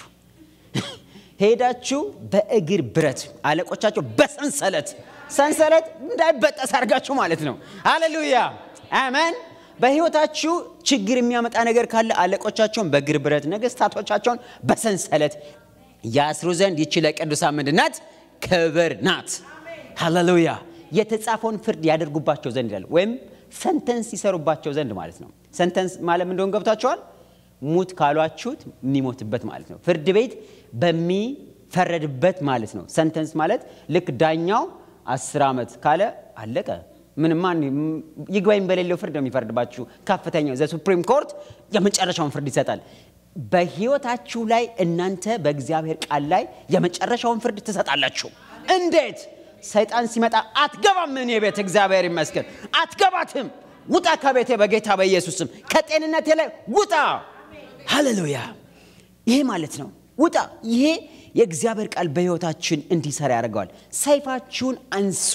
B: ሄዳችሁ በእግር ብረት አለቆቻቸው በሰንሰለት ሰንሰለት እንዳይበጠስ አድርጋችሁ ማለት ነው። ሃሌሉያ አሜን። በህይወታችሁ ችግር የሚያመጣ ነገር ካለ አለቆቻቸውን በእግር ብረት ነገስታቶቻቸውን በሰንሰለት ያስሩ ዘንድ ይቺ ለቅዱሳን ምንድን ናት? ክብር ናት። ሃሌሉያ የተጻፈውን ፍርድ ያደርጉባቸው ዘንድ ይላል። ወይም ሰንተንስ ይሰሩባቸው ዘንድ ማለት ነው። ሰንተንስ ማለት እንደሆን ገብታችኋል? ሙት ካሏችሁት የሚሞትበት ማለት ነው። ፍርድ ቤት በሚፈረድበት ማለት ነው። ሰንተንስ ማለት ልክ ዳኛው አስር ዓመት ካለ አለቀ። ምንም ማን ይግባኝ በሌለው ፍርድ ነው የሚፈርድባችሁ። ከፍተኛው ዘ ሱፕሪም ኮርት የመጨረሻውን ፍርድ ይሰጣል። በህይወታችሁ ላይ እናንተ በእግዚአብሔር ቃል ላይ የመጨረሻውን ፍርድ ትሰጣላችሁ። እንዴት? ሰይጣን ሲመጣ አትገባም፣ እኔ ቤት እግዚአብሔር ይመስገን አትገባትም፣ ውጣ ከቤቴ በጌታ በኢየሱስም ከጤንነቴ ላይ ውጣ። ሃሌሉያ! ይሄ ማለት ነው ውጣ። ይሄ የእግዚአብሔር ቃል በህይወታችን እንዲሰራ ያደርገዋል። ሰይፋችሁን አንሱ።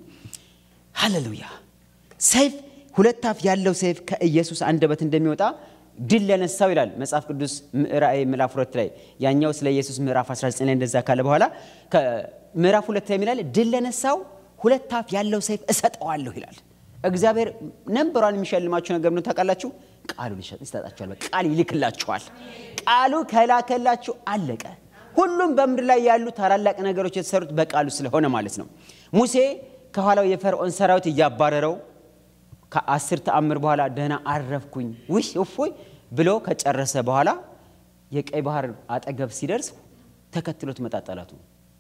B: ሃሌሉያ! ሰይፍ ሁለት አፍ ያለው ሰይፍ ከኢየሱስ አንደበት እንደሚወጣ ድል ለነሳው ይላል መጽሐፍ ቅዱስ ራእይ ምዕራፍ ሁለት ላይ ያኛው ስለ ኢየሱስ ምዕራፍ 19 ላይ እንደዛ ካለ በኋላ ምዕራፍ ሁለት ላይ የሚላል ድል ለነሳው ሁለት አፍ ያለው ሰይፍ እሰጠዋለሁ ይላል። እግዚአብሔር ነንበሯን የሚሸልማችሁ ነገር ነው ታውቃላችሁ። ቃሉን ይሰጣችኋል። ቃል ይልክላችኋል። ቃሉ ከላከላችሁ አለቀ። ሁሉም በምድር ላይ ያሉ ታላላቅ ነገሮች የተሰሩት በቃሉ ስለሆነ ማለት ነው። ሙሴ ከኋላው የፈርዖን ሰራዊት እያባረረው ከአስር ተአምር በኋላ ደህና አረፍኩኝ ውይ እፎይ ብሎ ከጨረሰ በኋላ የቀይ ባህር አጠገብ ሲደርስ ተከትሎት መጣ ጠላቱ።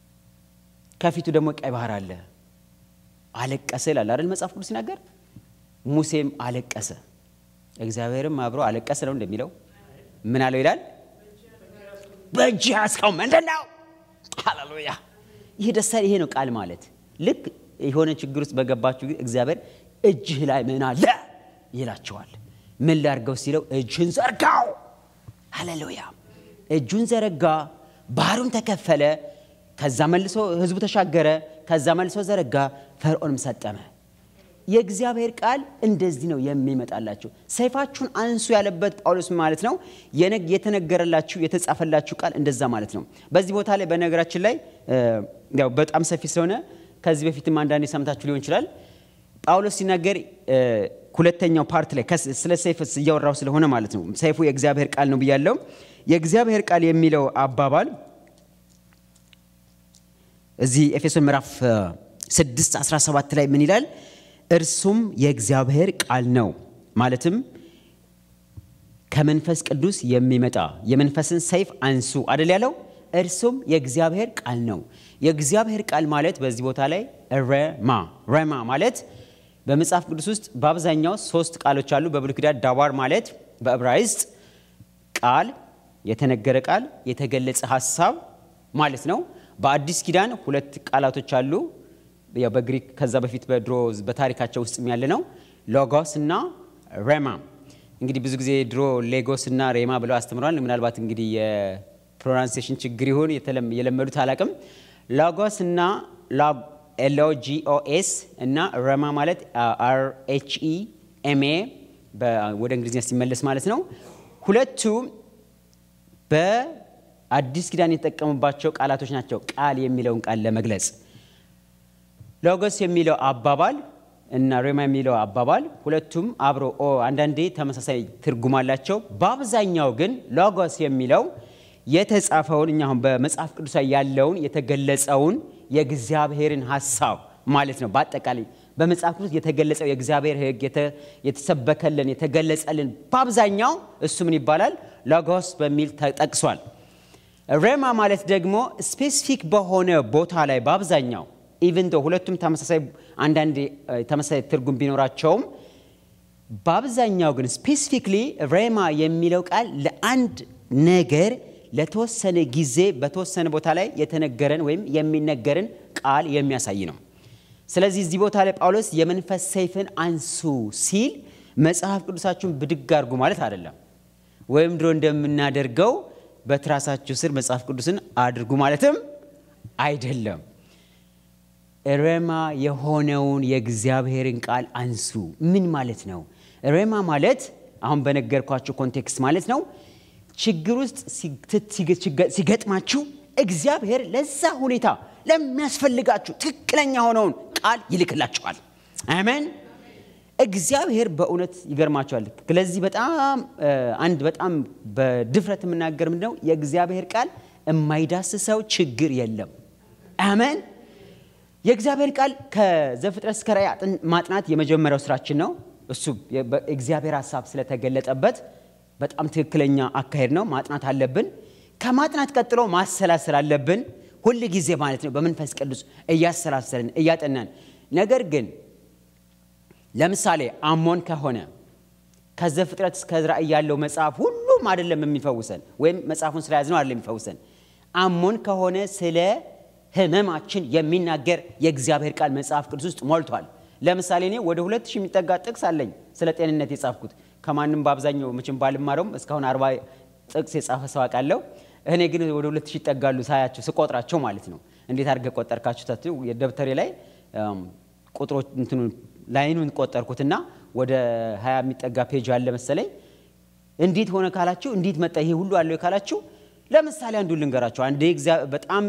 B: ከፊቱ ደግሞ ቀይ ባህር አለ። አለቀሰ ይላል አይደል መጽሐፍ ቅዱስ ሲናገር። ሙሴም አለቀሰ፣ እግዚአብሔርም አብሮ አለቀሰ ነው እንደሚለው። ምን አለው ይላል? በእጅ ያዝከው ምንድን ነው? ሃሌሉያ! ይህ ደስ ይሄ ነው ቃል ማለት። ልክ የሆነ ችግር ውስጥ በገባችሁ ጊዜ እግዚአብሔር እጅህ ላይ ምን አለ ይላቸዋል። ምን ላርገው ሲለው እጅህን ዘርጋው። ሃሌሉያ! እጁን ዘረጋ፣ ባህሩን ተከፈለ። ከዛ መልሶ ህዝቡ ተሻገረ። ከዛ መልሶ ዘረጋ፣ ፈርዖንም ሰጠመ። የእግዚአብሔር ቃል እንደዚህ ነው የሚመጣላችሁ። ሰይፋችሁን አንሱ ያለበት ጳውሎስ ማለት ነው የተነገረላችሁ የተጻፈላችሁ ቃል እንደዛ ማለት ነው። በዚህ ቦታ ላይ በነገራችን ላይ ያው በጣም ሰፊ ስለሆነ ከዚህ በፊትም አንዳንዴ ሰምታችሁ ሊሆን ይችላል። ጳውሎስ ሲናገር ሁለተኛው ፓርት ላይ ስለ ሰይፍ እያወራው ስለሆነ ማለት ነው። ሰይፉ የእግዚአብሔር ቃል ነው ብያለው። የእግዚአብሔር ቃል የሚለው አባባል እዚህ ኤፌሶን ምዕራፍ 6 17 ላይ ምን ይላል? እርሱም የእግዚአብሔር ቃል ነው ማለትም ከመንፈስ ቅዱስ የሚመጣ የመንፈስን ሰይፍ አንሱ አደል ያለው። እርሱም የእግዚአብሔር ቃል ነው። የእግዚአብሔር ቃል ማለት በዚህ ቦታ ላይ ረማ ረማ ማለት በመጽሐፍ ቅዱስ ውስጥ በአብዛኛው ሶስት ቃሎች አሉ። በብሉይ ኪዳን ዳዋር ማለት በዕብራይስጥ ቃል፣ የተነገረ ቃል፣ የተገለጸ ሀሳብ ማለት ነው። በአዲስ ኪዳን ሁለት ቃላቶች አሉ። ያው በግሪክ ከዛ በፊት በድሮ በታሪካቸው ውስጥ ያለ ነው። ሎጎስ እና ሬማ። እንግዲህ ብዙ ጊዜ ድሮ ሌጎስ እና ሬማ ብለው አስተምረዋል። ምናልባት እንግዲህ የፕሮናንሴሽን ችግር ይሆን የለመዱት አላቅም። ሎጎስ እና ኤልኦጂኦኤስ እና ረማ ማለት አር ኤች ኢ ኤም ኤ ወደ እንግሊዝኛ ሲመለስ ማለት ነው። ሁለቱ በአዲስ ኪዳን የተጠቀሙባቸው ቃላቶች ናቸው። ቃል የሚለውን ቃል ለመግለጽ ሎጎስ የሚለው አባባል እና ሬማ የሚለው አባባል ሁለቱም አብሮ አንዳንዴ ተመሳሳይ ትርጉም አላቸው። በአብዛኛው ግን ሎጎስ የሚለው የተጻፈውን እኛ አሁን በመጽሐፍ ቅዱስ ላይ ያለውን የተገለጸውን የእግዚአብሔርን ሀሳብ ማለት ነው። በአጠቃላይ በመጽሐፍ ቅዱስ የተገለጸው የእግዚአብሔር ሕግ የተሰበከልን የተገለጸልን በአብዛኛው እሱ ምን ይባላል? ሎጎስ በሚል ተጠቅሷል። ሬማ ማለት ደግሞ ስፔሲፊክ በሆነ ቦታ ላይ በአብዛኛው ኢቨን ዶ ሁለቱም ተመሳሳይ አንዳንድ ተመሳሳይ ትርጉም ቢኖራቸውም በአብዛኛው ግን ስፔሲፊክሊ ሬማ የሚለው ቃል ለአንድ ነገር ለተወሰነ ጊዜ በተወሰነ ቦታ ላይ የተነገረን ወይም የሚነገርን ቃል የሚያሳይ ነው። ስለዚህ እዚህ ቦታ ላይ ጳውሎስ የመንፈስ ሰይፍን አንሱ ሲል መጽሐፍ ቅዱሳችሁን ብድግ አድርጉ ማለት አይደለም። ወይም ድሮ እንደምናደርገው በትራሳችሁ ስር መጽሐፍ ቅዱስን አድርጉ ማለትም አይደለም። ሬማ የሆነውን የእግዚአብሔርን ቃል አንሱ ምን ማለት ነው? ሬማ ማለት አሁን በነገርኳችሁ ኮንቴክስት ማለት ነው። ችግር ውስጥ ሲገጥማችሁ እግዚአብሔር ለዛ ሁኔታ ለሚያስፈልጋችሁ ትክክለኛ የሆነውን ቃል ይልክላችኋል። አሜን። እግዚአብሔር በእውነት ይገርማቸዋል። ስለዚህ በጣም አንድ በጣም በድፍረት የምናገር ምንድነው የእግዚአብሔር ቃል የማይዳስሰው ችግር የለም። አሜን። የእግዚአብሔር ቃል ከዘፍጥረት እስከ ራእይ ማጥናት የመጀመሪያው ስራችን ነው። እሱ እግዚአብሔር ሀሳብ ስለተገለጠበት በጣም ትክክለኛ አካሄድ ነው። ማጥናት አለብን። ከማጥናት ቀጥሎ ማሰላሰል አለብን። ሁል ጊዜ ማለት ነው በመንፈስ ቅዱስ እያሰላሰልን እያጠናን። ነገር ግን ለምሳሌ አሞን ከሆነ ከዘፍጥረት እስከ ራእይ ያለው መጽሐፍ ሁሉም አይደለም የሚፈውሰን፣ ወይም መጽሐፉን ስለያዝነው አይደለም የሚፈውሰን። አሞን ከሆነ ስለ ህመማችን የሚናገር የእግዚአብሔር ቃል መጽሐፍ ቅዱስ ውስጥ ሞልቷል። ለምሳሌ እኔ ወደ ሁለት ሺህ የሚጠጋ ጥቅስ አለኝ ስለ ጤንነት የጻፍኩት ከማንም በአብዛኛው ምችም ባልማረውም እስካሁን አርባ ጥቅስ የጻፈ ሰው አውቃለሁ። እኔ ግን ወደ ሁለት ሺህ ይጠጋሉ ሳያቸው ስቆጥራቸው ማለት ነው። እንዴት አድርገህ ቆጠርካችሁ? ታት የደብተሬ ላይ ቁጥሮች እንትኑ ላይኑን ቆጠርኩትና ወደ ሀያ የሚጠጋ ፔጅ አለ መሰለኝ። እንዴት ሆነ ካላችሁ፣ እንዴት መጣ ይሄ ሁሉ አለው ካላችሁ፣ ለምሳሌ አንዱ ልንገራችሁ። አንዴ በጣም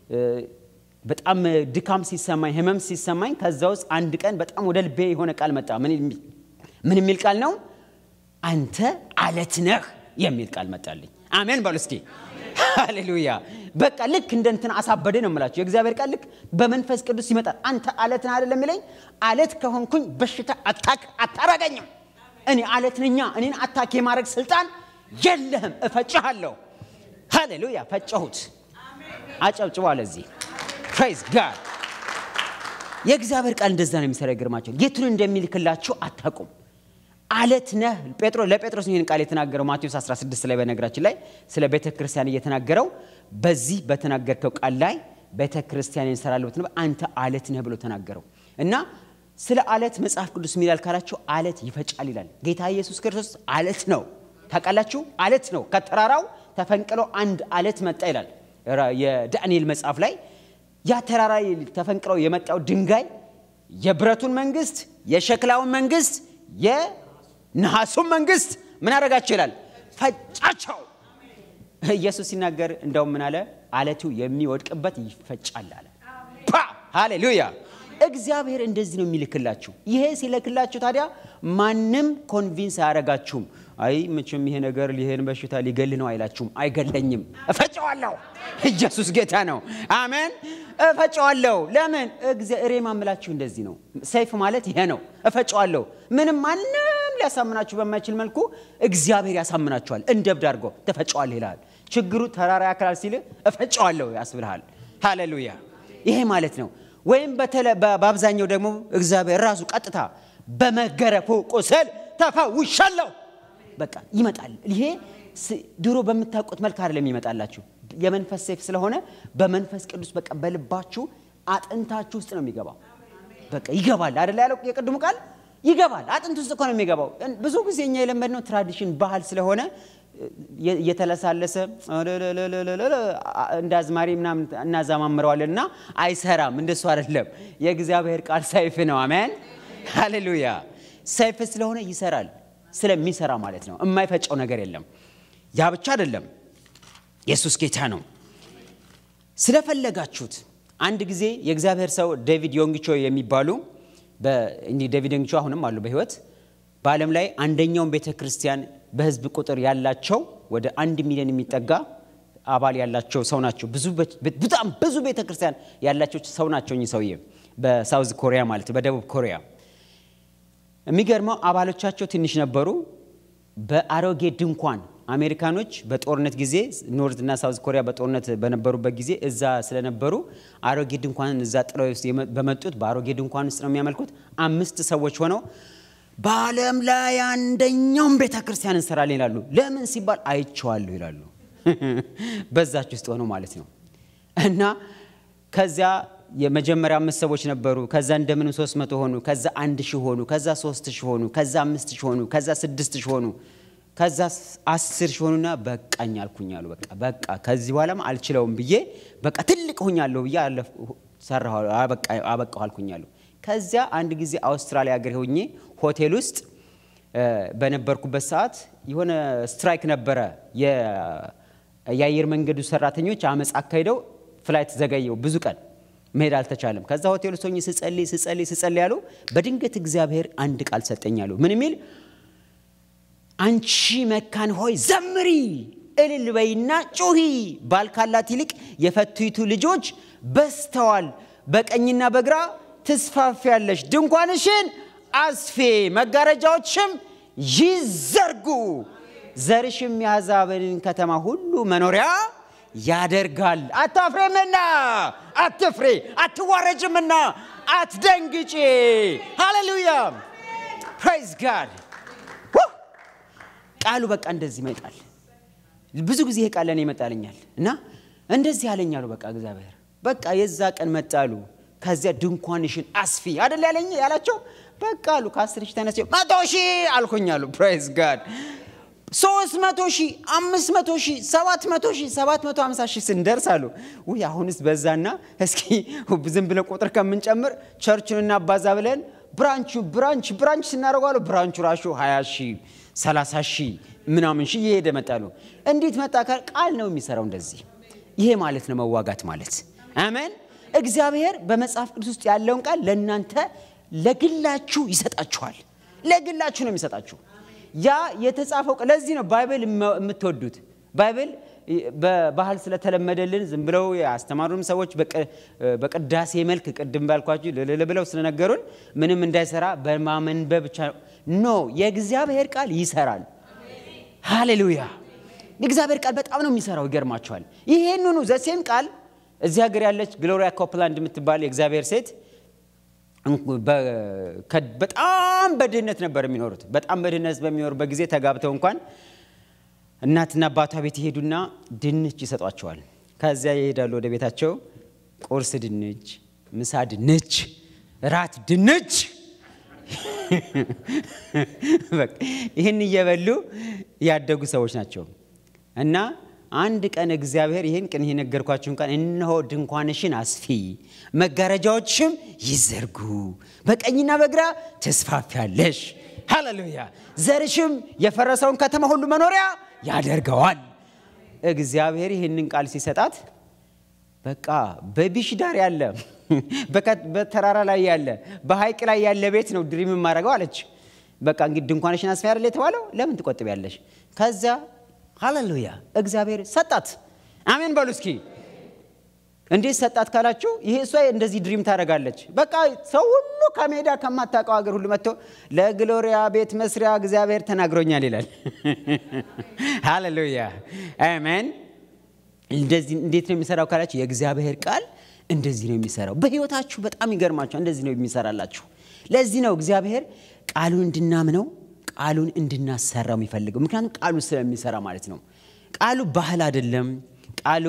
B: በጣም ድካም ሲሰማኝ ህመም ሲሰማኝ ከዛ ውስጥ አንድ ቀን በጣም ወደ ልቤ የሆነ ቃል መጣ። ምን የሚል ቃል ነው? አንተ አለት ነህ የሚል ቃል መጣልኝ። አሜን በሉ እስኪ ሃሌሉያ። በቃ ልክ እንደ እንትን አሳበደ ነው የምላችሁ። የእግዚአብሔር ቃል ልክ በመንፈስ ቅዱስ ይመጣል። አንተ አለት ነህ አይደለም የሚለኝ። አለት ከሆንኩኝ በሽታ አታክ አታረገኝም። እኔ አለት ነኛ። እኔን አታክ የማድረግ ስልጣን የለህም። እፈጭሃለሁ። ሃሌሉያ። ፈጨሁት። አጨብጭቧ ለዚህ ፕሬዝ ጋድ። የእግዚአብሔር ቃል እንደዛ ነው የሚሰራ። ይገርማቸው የቱን እንደሚልክላችሁ አታውቁም። አለት ነህ ጴጥሮ ለጴጥሮስ ይህን ቃል የተናገረው ማቴዎስ 16 ላይ በነገራችን ላይ ስለ ቤተ ክርስቲያን እየተናገረው በዚህ በተናገርከው ቃል ላይ ቤተ ክርስቲያን እንሰራለሁ ብትነው አንተ አለት ነህ ብሎ ተናገረው እና ስለ አለት መጽሐፍ ቅዱስ የሚላል ካላችሁ አለት ይፈጫል ይላል። ጌታ ኢየሱስ ክርስቶስ አለት ነው። ታውቃላችሁ፣ አለት ነው። ከተራራው ተፈንቅሎ አንድ አለት መጣ ይላል የዳንኤል መጽሐፍ ላይ ያ ተራራ ተፈንቅለው የመጣው ድንጋይ የብረቱን መንግስት፣ የሸክላውን መንግስት፣ የነሐሱን መንግስት ምን አደረጋቸው ይላል? ፈጫቸው። ኢየሱስ ሲናገር እንደውም ምን አለ? አለቱ የሚወድቅበት ይፈጫል አለ። ሃሌሉያ! እግዚአብሔር እንደዚህ ነው የሚልክላችሁ። ይሄ ሲልክላችሁ ታዲያ ማንም ኮንቪንስ አያደርጋችሁም። አይ መቼም ይሄ ነገር ይሄን በሽታ ሊገል ነው አይላችሁም። አይገለኝም፣ እፈጨዋለሁ። ኢየሱስ ጌታ ነው። አሜን። እፈጨዋለሁ። ለምን እሬ ማምላችሁ እንደዚህ ነው። ሰይፍ ማለት ይሄ ነው። እፈጨዋለሁ። ምንም ማንም ሊያሳምናችሁ በማይችል መልኩ እግዚአብሔር ያሳምናችኋል። እንደ እብድ አድርጎ ትፈጨዋለህ ይልሃል። ችግሩ ተራራ ያክላል ሲል እፈጨዋለሁ ያስብልሃል። ሃሌሉያ። ይሄ ማለት ነው። ወይም በአብዛኛው ደግሞ እግዚአብሔር ራሱ ቀጥታ በመገረፉ ቁስል ተፈውሻለሁ በቃ ይመጣል። ይሄ ድሮ በምታውቁት መልክ አይደለም ይመጣላችሁ። የመንፈስ ሰይፍ ስለሆነ በመንፈስ ቅዱስ በቃ በልባችሁ አጥንታችሁ ውስጥ ነው የሚገባው። በቃ ይገባል አይደለ ያለው የቅድሙ ቃል ይገባል። አጥንት ውስጥ እኮ ነው የሚገባው። ብዙ ጊዜ እኛ የለመድነው ትራዲሽን ባህል ስለሆነ እየተለሳለሰ እንደ አዝማሪ ምናምን እናዛማምረዋለን እና አይሰራም። እንደሱ አይደለም። የእግዚአብሔር ቃል ሰይፍ ነው። አሜን ሃሌሉያ። ሰይፍ ስለሆነ ይሰራል። ስለሚሰራ ማለት ነው። የማይፈጨው ነገር የለም። ያ ብቻ አይደለም። ኢየሱስ ጌታ ነው። ስለፈለጋችሁት አንድ ጊዜ የእግዚአብሔር ሰው ዴቪድ ዮንግቾ የሚባሉ እንዲህ ዴቪድ ዮንግቾ አሁንም አሉ በሕይወት በዓለም ላይ አንደኛውን ቤተ ክርስቲያን በህዝብ ቁጥር ያላቸው ወደ አንድ ሚሊዮን የሚጠጋ አባል ያላቸው ሰው ናቸው። በጣም ብዙ ቤተ ክርስቲያን ያላቸው ሰው ናቸው። እኚህ ሰውዬ በሳውዝ ኮሪያ ማለት በደቡብ ኮሪያ የሚገርመው አባሎቻቸው ትንሽ ነበሩ። በአሮጌ ድንኳን አሜሪካኖች በጦርነት ጊዜ ኖርዝ እና ሳውዝ ኮሪያ በጦርነት በነበሩበት ጊዜ እዛ ስለነበሩ አሮጌ ድንኳንን እዛ ጥለው በመጡት በአሮጌ ድንኳን ውስጥ ነው የሚያመልኩት። አምስት ሰዎች ሆነው በዓለም ላይ አንደኛውን ቤተ ክርስቲያን እንሰራለን ይላሉ። ለምን ሲባል አይቼዋለሁ ይላሉ። በዛች ውስጥ ሆነው ማለት ነው እና ከዚያ የመጀመሪያ አምስት ሰዎች ነበሩ። ከዛ እንደምንም ሶስት መቶ ሆኑ። ከዛ አንድ ሺህ ሆኑ። ከዛ ሶስት ሺህ ሆኑ። ከዛ አምስት ሺህ ሆኑ። ከዛ ስድስት ሺህ ሆኑ። ከዛ አስር ሺህ ሆኑና በቃኝ አልኩኝ አሉ። በቃ በቃ ከዚህ በኋላም አልችለውም ብዬ በቃ ትልቅ ሁኛለሁ ብዬ ሰራሁ አበቃሁ አልኩኝ አሉ። ከዚያ አንድ ጊዜ አውስትራሊያ ሀገር ሆኜ ሆቴል ውስጥ በነበርኩበት ሰዓት የሆነ ስትራይክ ነበረ። የአየር መንገዱ ሰራተኞች አመፅ አካሂደው ፍላይት ዘገየው ብዙ ቀን መሄድ አልተቻለም። ከዛ ሆቴል ውስጥ ሆኜ ስጸልይ ስጸልይ ስጸልይ ያሉ በድንገት እግዚአብሔር አንድ ቃል ሰጠኝ አሉ። ምን የሚል አንቺ መካን ሆይ ዘምሪ፣ እልል በይና ጩሂ፣ ባል ካላት ይልቅ የፈቱይቱ ልጆች በዝተዋል። በቀኝና በግራ ትስፋፊያለሽ፣ ድንኳንሽን አስፌ፣ መጋረጃዎችም ይዘርጉ። ዘርሽም የአሕዛብን ከተማ ሁሉ መኖሪያ ያደርጋል። አታፍሬምና አትፍሬ፣ አትዋረጅምና አትደንግጪ። ሃሌሉያ ፕራይዝ ጋድ። ቃሉ በቃ እንደዚህ ይመጣል። ብዙ ጊዜ ይሄ ቃል ለእኔ ይመጣልኛል እና እንደዚህ ያለኛሉ። በቃ እግዚአብሔር በቃ የዛ ቀን መጣሉ። ከዚያ ድንኳንሽን አስፊ አደል ያለኝ ያላቸው በቃ አሉ። ከአስር ሺህ ተነስ መቶ ሺህ አልኩኛሉ። ፕራይዝ ጋድ ሶስት መቶ ሺህ አምስት መቶ ሺህ ሰባት መቶ ሺህ ሰባት መቶ ሀምሳ ሺህ ስንደርስ አሉ ውይ አሁንስ በዛና እስኪ ዝም ብለን ቁጥር ከምንጨምር ቸርቹን እናባዛ ብለን ብራንቹ ብራንች ብራንች ስናደርጓሉ ብራንቹ ራሹ ሀያ ሺህ ሰላሳ ሺህ ምናምን ሺህ እየሄደ መጣሉ። እንዴት መጣ? ቃል ነው የሚሰራው እንደዚህ። ይሄ ማለት ነው መዋጋት ማለት አሜን። እግዚአብሔር በመጽሐፍ ቅዱስ ውስጥ ያለውን ቃል ለእናንተ ለግላችሁ ይሰጣችኋል። ለግላችሁ ነው የሚሰጣችሁ። ያ የተጻፈው ለዚህ ነው ባይብል የምትወዱት። ባይብል በባህል ስለተለመደልን ዝም ብለው ያስተማሩንም ሰዎች በቅዳሴ መልክ ቅድም ባልኳችሁ ልል ብለው ስለነገሩን ምንም እንዳይሰራ በማመንበብ ብቻ ኖ፣ የእግዚአብሔር ቃል ይሰራል። ሃሌሉያ! የእግዚአብሔር ቃል በጣም ነው የሚሰራው። ይገርማችኋል። ይሄንኑ ዘሴም ቃል እዚህ ሀገር ያለች ግሎሪያ ኮፕላንድ የምትባል የእግዚአብሔር ሴት በጣም በድህነት ነበር የሚኖሩት። በጣም በድህነት በሚኖሩበት ጊዜ ተጋብተው እንኳን እናትና አባቷ ቤት ይሄዱና ድንች ይሰጧቸዋል። ከዚያ ይሄዳሉ ወደ ቤታቸው። ቁርስ ድንች፣ ምሳ ድንች፣ ራት ድንች። ይህን እየበሉ ያደጉ ሰዎች ናቸው እና አንድ ቀን እግዚአብሔር ይህን ቀን የነገርኳችሁን ቀን እነሆ ድንኳንሽን አስፊ፣ መጋረጃዎችም ይዘርጉ፣ በቀኝና በግራ ተስፋፊያለሽ። ሃሌሉያ! ዘርሽም የፈረሰውን ከተማ ሁሉ መኖሪያ ያደርገዋል። እግዚአብሔር ይህንን ቃል ሲሰጣት በቃ በቢሽ ዳር ያለ በተራራ ላይ ያለ በሐይቅ ላይ ያለ ቤት ነው ድሪም የማደርገው አለች። በቃ እንግዲህ ድንኳንሽን አስፊ አይደል የተባለው? ለምን ትቆጥቢያለሽ? ከዚያ ሃሌሉያ እግዚአብሔር ሰጣት። አሜን በሉ እስኪ። እንዴት ሰጣት ካላችሁ ይሄ እሷ እንደዚህ ድሪም ታደርጋለች። በቃ ሰው ሁሉ ከሜዳ ከማታውቀው ሀገር ሁሉ መጥቶ ለግሎሪያ ቤት መስሪያ እግዚአብሔር ተናግሮኛል ይላል። ሃሌሉያ አሜን። እንደዚህ እንዴት ነው የሚሰራው ካላችሁ የእግዚአብሔር ቃል እንደዚህ ነው የሚሰራው። በህይወታችሁ በጣም ይገርማችኋል። እንደዚህ ነው የሚሰራላችሁ። ለዚህ ነው እግዚአብሔር ቃሉን እንድናምነው ቃሉን እንድናሰራው የሚፈልገው ምክንያቱም ቃሉ ስለሚሰራ ማለት ነው። ቃሉ ባህል አይደለም። ቃሉ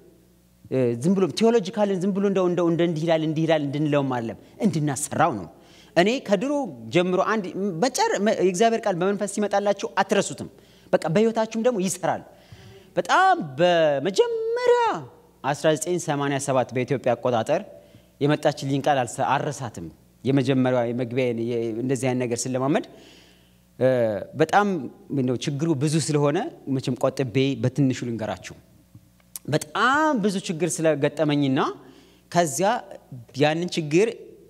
B: ዝም ብሎ ቴዎሎጂካልን ዝም ብሎ እንደው እንደው እንደ እንዲህ ይላል እንዲህ ይላል እንድንለውም አይደለም፣ እንድናሰራው ነው። እኔ ከድሮ ጀምሮ አንድ መጨር የእግዚአብሔር ቃል በመንፈስ ሲመጣላችሁ አትረሱትም። በቃ በህይወታችሁም ደግሞ ይሰራል። በጣም በመጀመሪያ 1987 በኢትዮጵያ አቆጣጠር የመጣችልኝ ቃል አልረሳትም። የመጀመሪያ የመግቢያ እንደዚህ አይነት ነገር ስለማመድ በጣም ነው ችግሩ ብዙ ስለሆነ መቼም ቆጥቤ በትንሹ ልንገራችሁ። በጣም ብዙ ችግር ስለገጠመኝና ከዚያ ያንን ችግር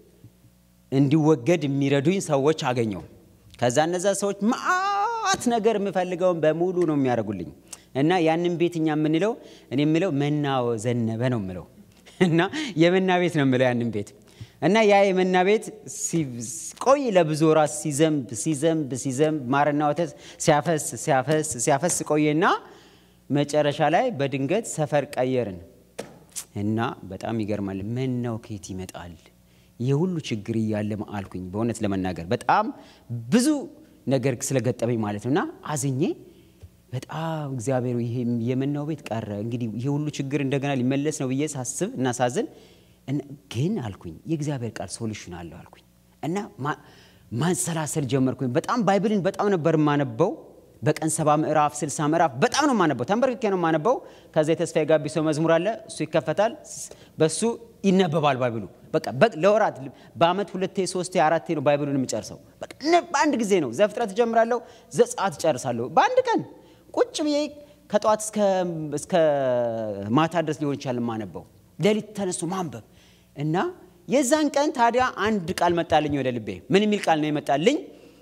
B: እንዲወገድ የሚረዱኝ ሰዎች አገኘው። ከዛ እነዛ ሰዎች ማአት ነገር የምፈልገውን በሙሉ ነው የሚያደርጉልኝ እና ያንን ቤት እኛ የምንለው እኔ የምለው መናወ ዘነበ ነው የምለው እና የመና ቤት ነው የምለው ያንን ቤት እና ያ የመና ቤት ቆይ ለብዙ ወራት ሲዘንብ ሲዘንብ ሲዘንብ ማርና ወተት ሲያፈስ ሲያፈስ ሲያፈስ ቆየና መጨረሻ ላይ በድንገት ሰፈር ቀየርን እና በጣም ይገርማል። መናው ከየት ይመጣል? የሁሉ ችግር እያለ አልኩኝ። በእውነት ለመናገር በጣም ብዙ ነገር ስለገጠመኝ ማለት ነው እና አዝኜ በጣም እግዚአብሔር ይሄ የመናው ቤት ቀረ። እንግዲህ ይሄ ሁሉ ችግር እንደገና ሊመለስ ነው ብዬ ሳስብ እና ሳዝን ግን አልኩኝ የእግዚአብሔር ቃል ሶሉሽን አለው አልኩኝ እና ማንሰላሰል ጀመርኩኝ። በጣም ባይብልን በጣም ነበር የማነበው። በቀን ሰባ ምዕራፍ ስልሳ ምዕራፍ በጣም ነው የማነበው። ተንበርክኬ ነው የማነበው። ከዛ የተስፋዬ ጋቢሶ መዝሙር አለ፣ እሱ ይከፈታል፣ በሱ ይነበባል ባይብሉ። በቃ ለወራት በአመት ሁለቴ ሶስቴ አራቴ ነው ባይብሉን የምጨርሰው። በአንድ ጊዜ ነው። ዘፍጥረት እጀምራለሁ፣ ዘጸአት እጨርሳለሁ በአንድ ቀን ቁጭ ብዬ ከጠዋት እስከ ማታ ድረስ ሊሆን ይችላል የማነበው። ሌሊት ተነስቶ ማንበብ እና የዛን ቀን ታዲያ አንድ ቃል መጣልኝ ወደ ልቤ። ምን የሚል ቃል ነው የመጣልኝ?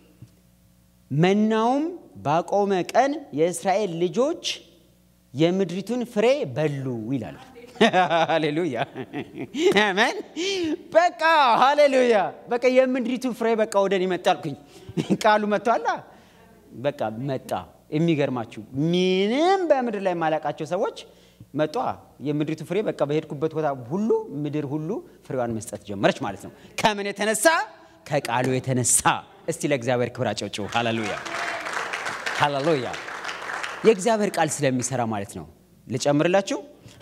B: መናውም ባቆመ ቀን የእስራኤል ልጆች የምድሪቱን ፍሬ በሉ ይላል። ሃሌሉያ አሜን። በቃ ሃሌሉያ። በቃ የምድሪቱ ፍሬ በቃ ወደ እኔ መጣልኩኝ። ቃሉ መጥቷላ። በቃ መጣ። የሚገርማችሁ ምንም በምድር ላይ የማላውቃቸው ሰዎች መጧ። የምድሪቱ ፍሬ በቃ በሄድኩበት ቦታ ሁሉ ምድር ሁሉ ፍሬዋን መስጠት ጀመረች ማለት ነው። ከምን የተነሳ? ከቃሉ የተነሳ። እስቲ ለእግዚአብሔር ክብር አጨብጭቡ። ሃሌሉያ ሃሌሉያ። የእግዚአብሔር ቃል ስለሚሰራ ማለት ነው። ልጨምርላችሁ።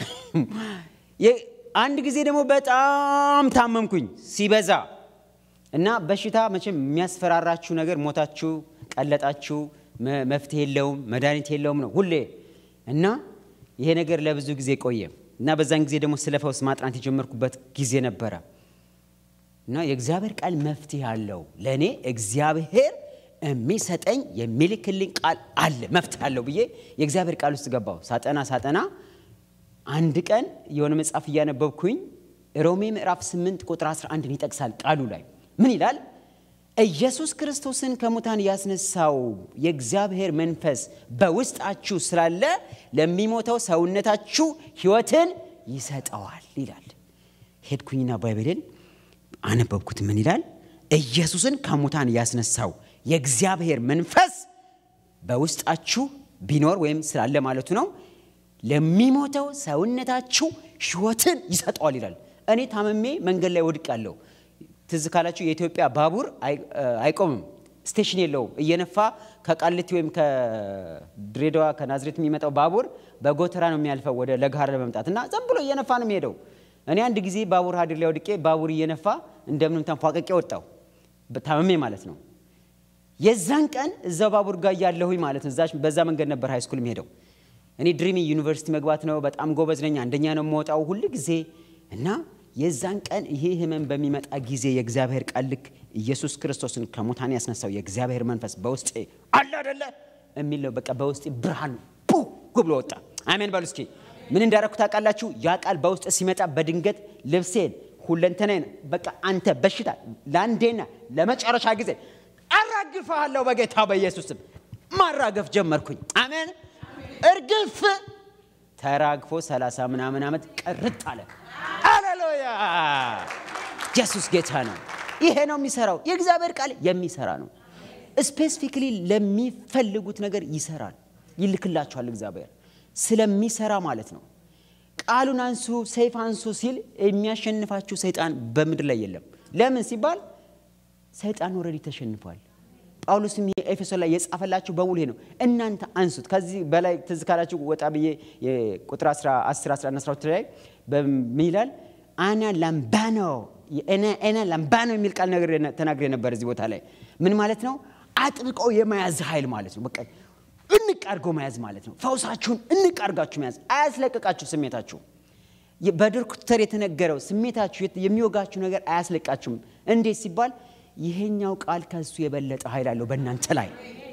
B: አንድ ጊዜ ደግሞ በጣም ታመምኩኝ ሲበዛ እና በሽታ መቼም የሚያስፈራራችሁ ነገር ሞታችሁ፣ ቀለጣችሁ፣ መፍትሄ የለውም መድኃኒት የለውም ነው ሁሌ እና ይሄ ነገር ለብዙ ጊዜ ቆየ እና በዛን ጊዜ ደግሞ ስለ ፈውስ ማጥናት የጀመርኩበት ጊዜ ነበረ እና የእግዚአብሔር ቃል መፍትሄ አለው። ለእኔ እግዚአብሔር የሚሰጠኝ የሚልክልኝ ቃል አለ መፍትሄ አለው ብዬ የእግዚአብሔር ቃል ውስጥ ገባሁ። ሳጠና ሳጠና አንድ ቀን የሆነ መጽሐፍ እያነበብኩኝ ሮሜ ምዕራፍ 8 ቁጥር 11 ይጠቅሳል። ቃሉ ላይ ምን ይላል? ኢየሱስ ክርስቶስን ከሙታን ያስነሳው የእግዚአብሔር መንፈስ በውስጣችሁ ስላለ ለሚሞተው ሰውነታችሁ ሕይወትን ይሰጠዋል ይላል። ሄድኩኝና ባይብልን አነበብኩት። ምን ይላል? ኢየሱስን ከሙታን ያስነሳው የእግዚአብሔር መንፈስ በውስጣችሁ ቢኖር ወይም ስላለ ማለቱ ነው ለሚሞተው ሰውነታችሁ ሕይወትን ይሰጠዋል ይላል። እኔ ታመሜ መንገድ ላይ ወድቅ ያለው ትዝ ካላችሁ የኢትዮጵያ ባቡር አይቆምም፣ ስቴሽን የለውም። እየነፋ ከቃሊቲ ወይም ከድሬዳዋ ከናዝሬት የሚመጣው ባቡር በጎተራ ነው የሚያልፈው ወደ ለጋር ለመምጣት እና ዝም ብሎ እየነፋ ነው የሚሄደው። እኔ አንድ ጊዜ ባቡር ሀዲር ላይ ወድቄ ባቡር እየነፋ እንደምንም ተንፏቀቄ ወጣው፣ ታመሜ ማለት ነው። የዛን ቀን እዛው ባቡር ጋር እያለሁኝ ማለት ነው። በዛ መንገድ ነበር ሃይ ስኩል የሚሄደው። እኔ ድሪሚ ዩኒቨርሲቲ መግባት ነው። በጣም ጎበዝ ነኝ። አንደኛ ነው የምወጣው ሁል ጊዜ እና የዛን ቀን ይሄ ህመም በሚመጣ ጊዜ የእግዚአብሔር ቃል ልክ ኢየሱስ ክርስቶስን ከሙታን ያስነሳው የእግዚአብሔር መንፈስ በውስጤ አለ አደለ የሚል ነው። በቃ በውስጤ ብርሃን ቡ ብሎ ወጣ። አሜን በሉ እስኪ። ምን እንዳረኩ ታውቃላችሁ? ያ ቃል በውስጥ ሲመጣ በድንገት ልብሴን ሁለንተናዬን በቃ አንተ በሽታ ለአንዴና ለመጨረሻ ጊዜ አራግፈሃለሁ በጌታ በኢየሱስም ማራገፍ ጀመርኩኝ። አሜን እርግፍ ተራግፎ ሰላሳ ምናምን ዓመት ቅርጥ አለ። ሃሌሉያ! ኢየሱስ ጌታ ነው። ይሄ ነው የሚሰራው። የእግዚአብሔር ቃል የሚሰራ ነው። ስፔሲፊክሊ ለሚፈልጉት ነገር ይሰራል፣ ይልክላቸዋል። እግዚአብሔር ስለሚሰራ ማለት ነው። ቃሉን አንሱ፣ ሰይፍ አንሱ ሲል የሚያሸንፋችሁ ሰይጣን በምድር ላይ የለም። ለምን ሲባል ሰይጣን ወረዲ ተሸንፏል። ጳውሎስም ኤፌሶን ላይ የጻፈላችሁ በሙሉ ይሄ ነው። እናንተ አንሱት። ከዚህ በላይ ትዝ ካላችሁ ወጣ ብዬ ቁጥር 10 11 12 ላይ ምን ይላል? አና ላምባኖ ኤና ላምባኖ የሚል ቃል ተናግሬ ነበር እዚህ ቦታ ላይ ምን ማለት ነው? አጥብቆ የመያዝ ኃይል ማለት ነው። በቃ እንቅ አድርጎ መያዝ ማለት ነው። ፈውሳችሁን እንቅ አድርጋችሁ መያዝ፣ አያስለቅቃችሁ ስሜታችሁ በዶክተር የተነገረው ስሜታችሁ የሚወጋችሁ ነገር አያስለቃችሁም። እንዴት ሲባል ይሄኛው ቃል ከሱ የበለጠ ኃይል አለው በእናንተ ላይ።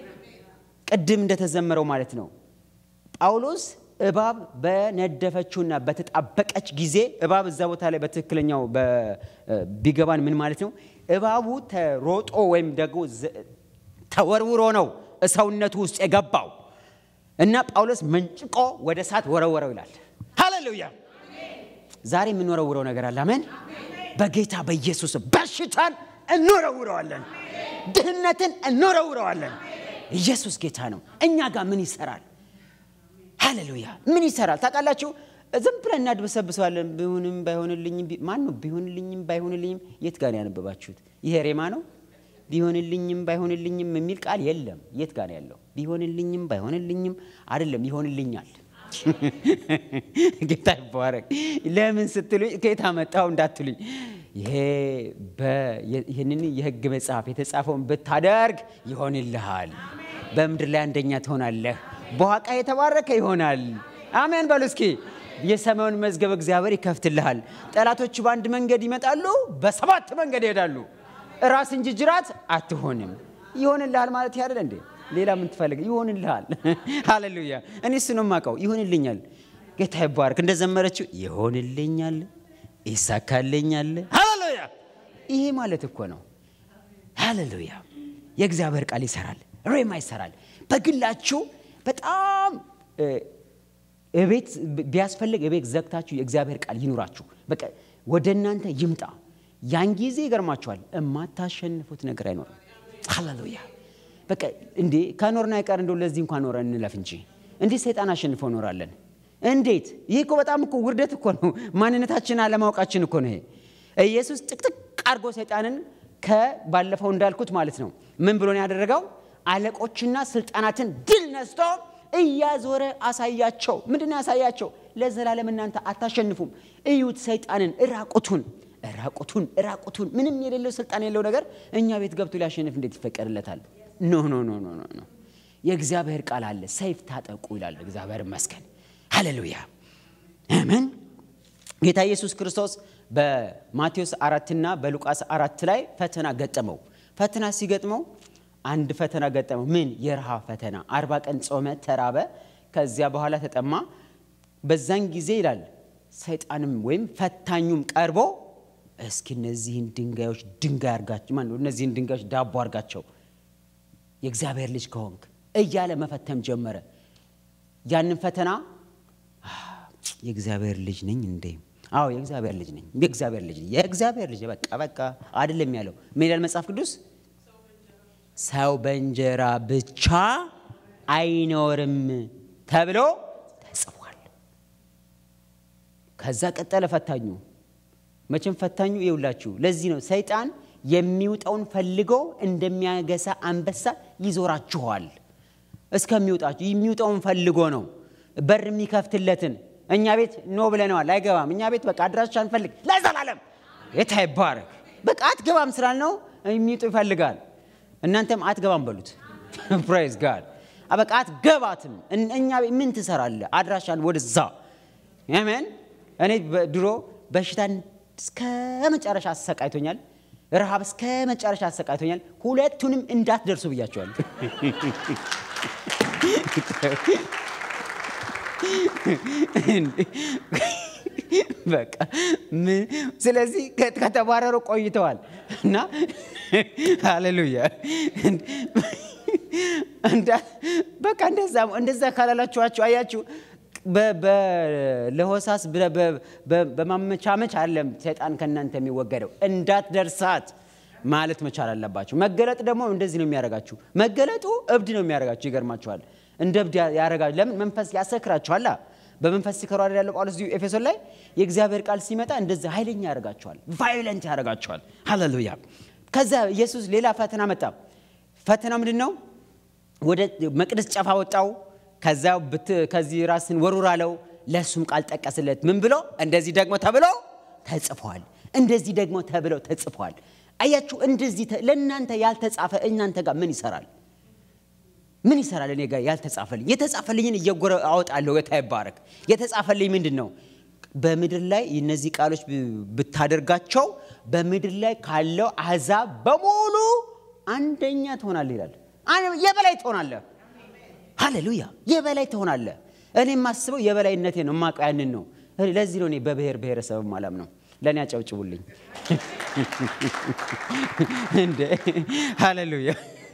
B: ቅድም እንደተዘመረው ማለት ነው። ጳውሎስ እባብ በነደፈችውና በተጣበቀች ጊዜ እባብ እዛ ቦታ ላይ በትክክለኛው ቢገባን ምን ማለት ነው? እባቡ ተሮጦ ወይም ደግሞ ተወርውሮ ነው ሰውነቱ ውስጥ የገባው እና ጳውሎስ መንጭቆ ወደ እሳት ወረወረው ይላል። ሃሌሉያ! ዛሬ የምንወረውረው ነገር አለ። አሜን። በጌታ በኢየሱስ በሽታን እንወረውረዋለን። ድህነትን እንወረውረዋለን። ኢየሱስ ጌታ ነው። እኛ ጋር ምን ይሰራል? ሃሌሉያ! ምን ይሰራል ታውቃላችሁ? ዝም ብለን እናድበሰብሰዋለን። ቢሆንም ባይሆንልኝም ማን ነው ቢሆንልኝም ባይሆንልኝም? የት ጋር ነው ያነበባችሁት? ይሄ ሬማ ነው። ቢሆንልኝም ባይሆንልኝም የሚል ቃል የለም። የት ጋር ነው ያለው? ቢሆንልኝም ባይሆንልኝም አይደለም፣ ይሆንልኛል። ጌታ ይባረክ። ለምን ስትሉኝ ከየት አመጣው እንዳትሉኝ፣ ይሄ ይህንን የሕግ መጽሐፍ የተጻፈውን ብታደርግ ይሆንልሃል። በምድር ላይ አንደኛ ትሆናለህ። በዋቃ የተባረከ ይሆናል። አሜን በሉ እስኪ። የሰማዩን መዝገብ እግዚአብሔር ይከፍትልሃል። ጠላቶች በአንድ መንገድ ይመጣሉ፣ በሰባት መንገድ ይሄዳሉ። ራስ እንጂ ጅራት አትሆንም። ይሆንልሃል ማለት ያደለ እንዴ? ሌላ ምን ትፈልግ? ይሆንልሃል። ሃሌሉያ። እኔ እሱ ነው የማውቀው። ይሆንልኛል። ጌታ ይባረክ። እንደዘመረችው ይሆንልኛል፣ ይሳካልኛል። ሃሌሉያ። ይሄ ማለት እኮ ነው። ሃሌሉያ። የእግዚአብሔር ቃል ይሰራል፣ ሬማ ይሰራል። በግላችሁ በጣም እቤት ቢያስፈልግ እቤት ዘግታችሁ የእግዚአብሔር ቃል ይኑራችሁ። በቃ ወደ እናንተ ይምጣ። ያን ጊዜ ይገርማችኋል፣ የማታሸንፉት ነገር አይኖርም። ሃሌሉያ በቃ እንዴ ከኖርና አይቀር እንደው ለዚህ እንኳን ኖረን እንለፍ እንጂ እንዴት ሰይጣን አሸንፎ ኖራለን? እንዴት? ይህ እኮ በጣም እኮ ውርደት እኮ ነው። ማንነታችን አለማወቃችን እኮ ነው ይሄ። ኢየሱስ ጥቅጥቅ አድርጎ ሰይጣንን ከባለፈው እንዳልኩት ማለት ነው ምን ብሎ ነው ያደረገው? አለቆችና ስልጣናትን ድል ነስቶ እያዞረ አሳያቸው። ምንድን ነው ያሳያቸው? ለዘላለም እናንተ አታሸንፉም። እዩት ሰይጣንን እራቁቱን እራቁቱን እራቁቱን ምንም የሌለው ስልጣን የሌለው ነገር እኛ ቤት ገብቶ ሊያሸንፍ እንዴት ይፈቀድለታል? ኖ ኖ ኖ ኖ ኖ ኖ። የእግዚአብሔር ቃል አለ፣ ሰይፍ ታጠቁ ይላል። እግዚአብሔር ይመስገን። ሃሌሉያ አሜን። ጌታ ኢየሱስ ክርስቶስ በማቴዎስ አራትና በሉቃስ አራት ላይ ፈተና ገጠመው። ፈተና ሲገጥመው አንድ ፈተና ገጠመው። ምን? የረሃብ ፈተና። አርባ ቀን ጾመ፣ ተራበ። ከዚያ በኋላ ተጠማ። በዛን ጊዜ ይላል ሰይጣንም ወይም ፈታኙም ቀርቦ እስኪ እነዚህን ድንጋዮች ድንጋይ አርጋቸው፣ ማነው እነዚህን ድንጋዮች ዳቦ አርጋቸው የእግዚአብሔር ልጅ ከሆንክ እያለ መፈተም ጀመረ። ያንን ፈተና የእግዚአብሔር ልጅ ነኝ እንዴ? አዎ የእግዚአብሔር ልጅ ነኝ። የእግዚአብሔር ልጅ የእግዚአብሔር ልጅ በቃ በቃ አይደለም ያለው። ምን ይላል መጽሐፍ ቅዱስ? ሰው በእንጀራ ብቻ አይኖርም ተብሎ ተጽፏል። ከዛ ቀጠለ ፈታኙ። መቼም ፈታኙ ይውላችሁ። ለዚህ ነው ሰይጣን የሚውጠውን ፈልጎ እንደሚያገሳ አንበሳ ይዞራችኋል እስከሚውጣችሁ። የሚውጠውን ፈልጎ ነው በር የሚከፍትለትን እኛ ቤት ኖ ብለነዋል፣ አይገባም። እኛ ቤት በቃ አድራሻ አንፈልግ ለዘላለም ጌታ ይባረክ። በቃ አትገባም ስላልነው የሚውጡ ይፈልጋል። እናንተም አትገባም በሉት። ፕራይዝ ጋድ በቃ አትገባትም። እኛ ቤት ምን ትሰራለህ? አድራሻን ወደዛ አሜን። እኔ ድሮ በሽታን እስከ መጨረሻ አሰቃይቶኛል። ረሃብ እስከ መጨረሻ አሰቃይቶኛል። ሁለቱንም እንዳትደርሱ ብያቸዋል። በቃ ስለዚህ ከተባረሩ ቆይተዋል እና ሃሌሉያ በቃ እንደዛ እንደዛ ካላላችኋቸው አያችሁ ለሆሳስ በማመቻመች አለም ሰይጣን ከእናንተ የሚወገደው እንዳትደርሳት ማለት መቻል አለባችሁ። መገለጥ ደግሞ እንደዚህ ነው የሚያደርጋችሁ። መገለጡ እብድ ነው የሚያደርጋችሁ። ይገርማችኋል። እንደ እብድ ያደርጋችሁ። ለምን? መንፈስ ያሰክራችኋላ። በመንፈስ ሲከሩ አይደል ያለው ጳውሎስ እዚሁ ኤፌሶን ላይ የእግዚአብሔር ቃል ሲመጣ እንደዚህ ኃይለኛ ያደርጋችኋል፣ ቫዮለንት ያደርጋችኋል። ሃሌሉያ። ከዛ ኢየሱስ ሌላ ፈተና መጣ። ፈተና ምንድን ነው? ወደ መቅደስ ጨፋ ወጣው። ከዛ ከዚህ ራስን ወሩር አለው። ለእሱም ቃል ጠቀስለት። ምን ብሎ? እንደዚህ ደግሞ ተብሎ ተጽፏል። እንደዚህ ደግሞ ተብሎ ተጽፏል። አያችሁ፣ እንደዚህ ለእናንተ ያልተጻፈ እናንተ ጋር ምን ይሰራል? ምን ይሰራል? እኔ ጋር ያልተጻፈልኝ የተጻፈልኝን እየጎረ አወጣለሁ። ጌታ ይባረክ። የተጻፈልኝ ምንድን ነው? በምድር ላይ እነዚህ ቃሎች ብታደርጋቸው በምድር ላይ ካለው አሕዛብ በሙሉ አንደኛ ትሆናለህ ይላል። የበላይ ትሆናለህ። ሃሌሉያ! የበላይ ትሆናለህ። እኔ የማስበው የበላይነቴ ነው፣ የማውቀው ያንን ነው። ለዚህ ነው እኔ በብሔር ብሔረሰብ ማለም ነው። ለእኔ አጨብጭቡልኝ እንደ ሃሌሉያ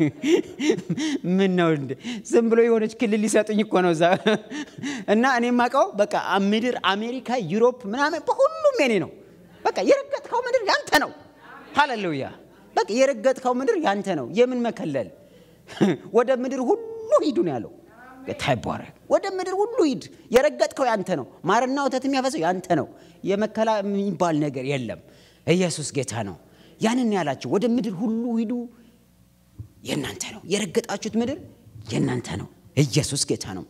B: ምን ነው እንደ ዝም ብሎ የሆነች ክልል ሊሰጡኝ እኮ ነው እዛ እና እኔ የማውቀው በቃ ምድር አሜሪካ፣ ዩሮፕ ምናምን በሁሉም የኔ ነው። በቃ የረገጥከው ምድር ያንተ ነው። ሃሌሉያ በቃ የረገጥከው ምድር ያንተ ነው። የምን መከለል ወደ ምድር ሁሉ ሂዱ ነው ያለው። ጌታ ይባረክ። ወደ ምድር ሁሉ ሂድ፣ የረገጥከው ያንተ ነው። ማርና ወተት የሚያፈሰው ያንተ ነው። የመከላ የሚባል ነገር የለም። ኢየሱስ ጌታ ነው። ያንን ያላቸው ወደ ምድር ሁሉ ሂዱ የእናንተ ነው። የረገጣችሁት ምድር የእናንተ ነው። ኢየሱስ ጌታ ነው።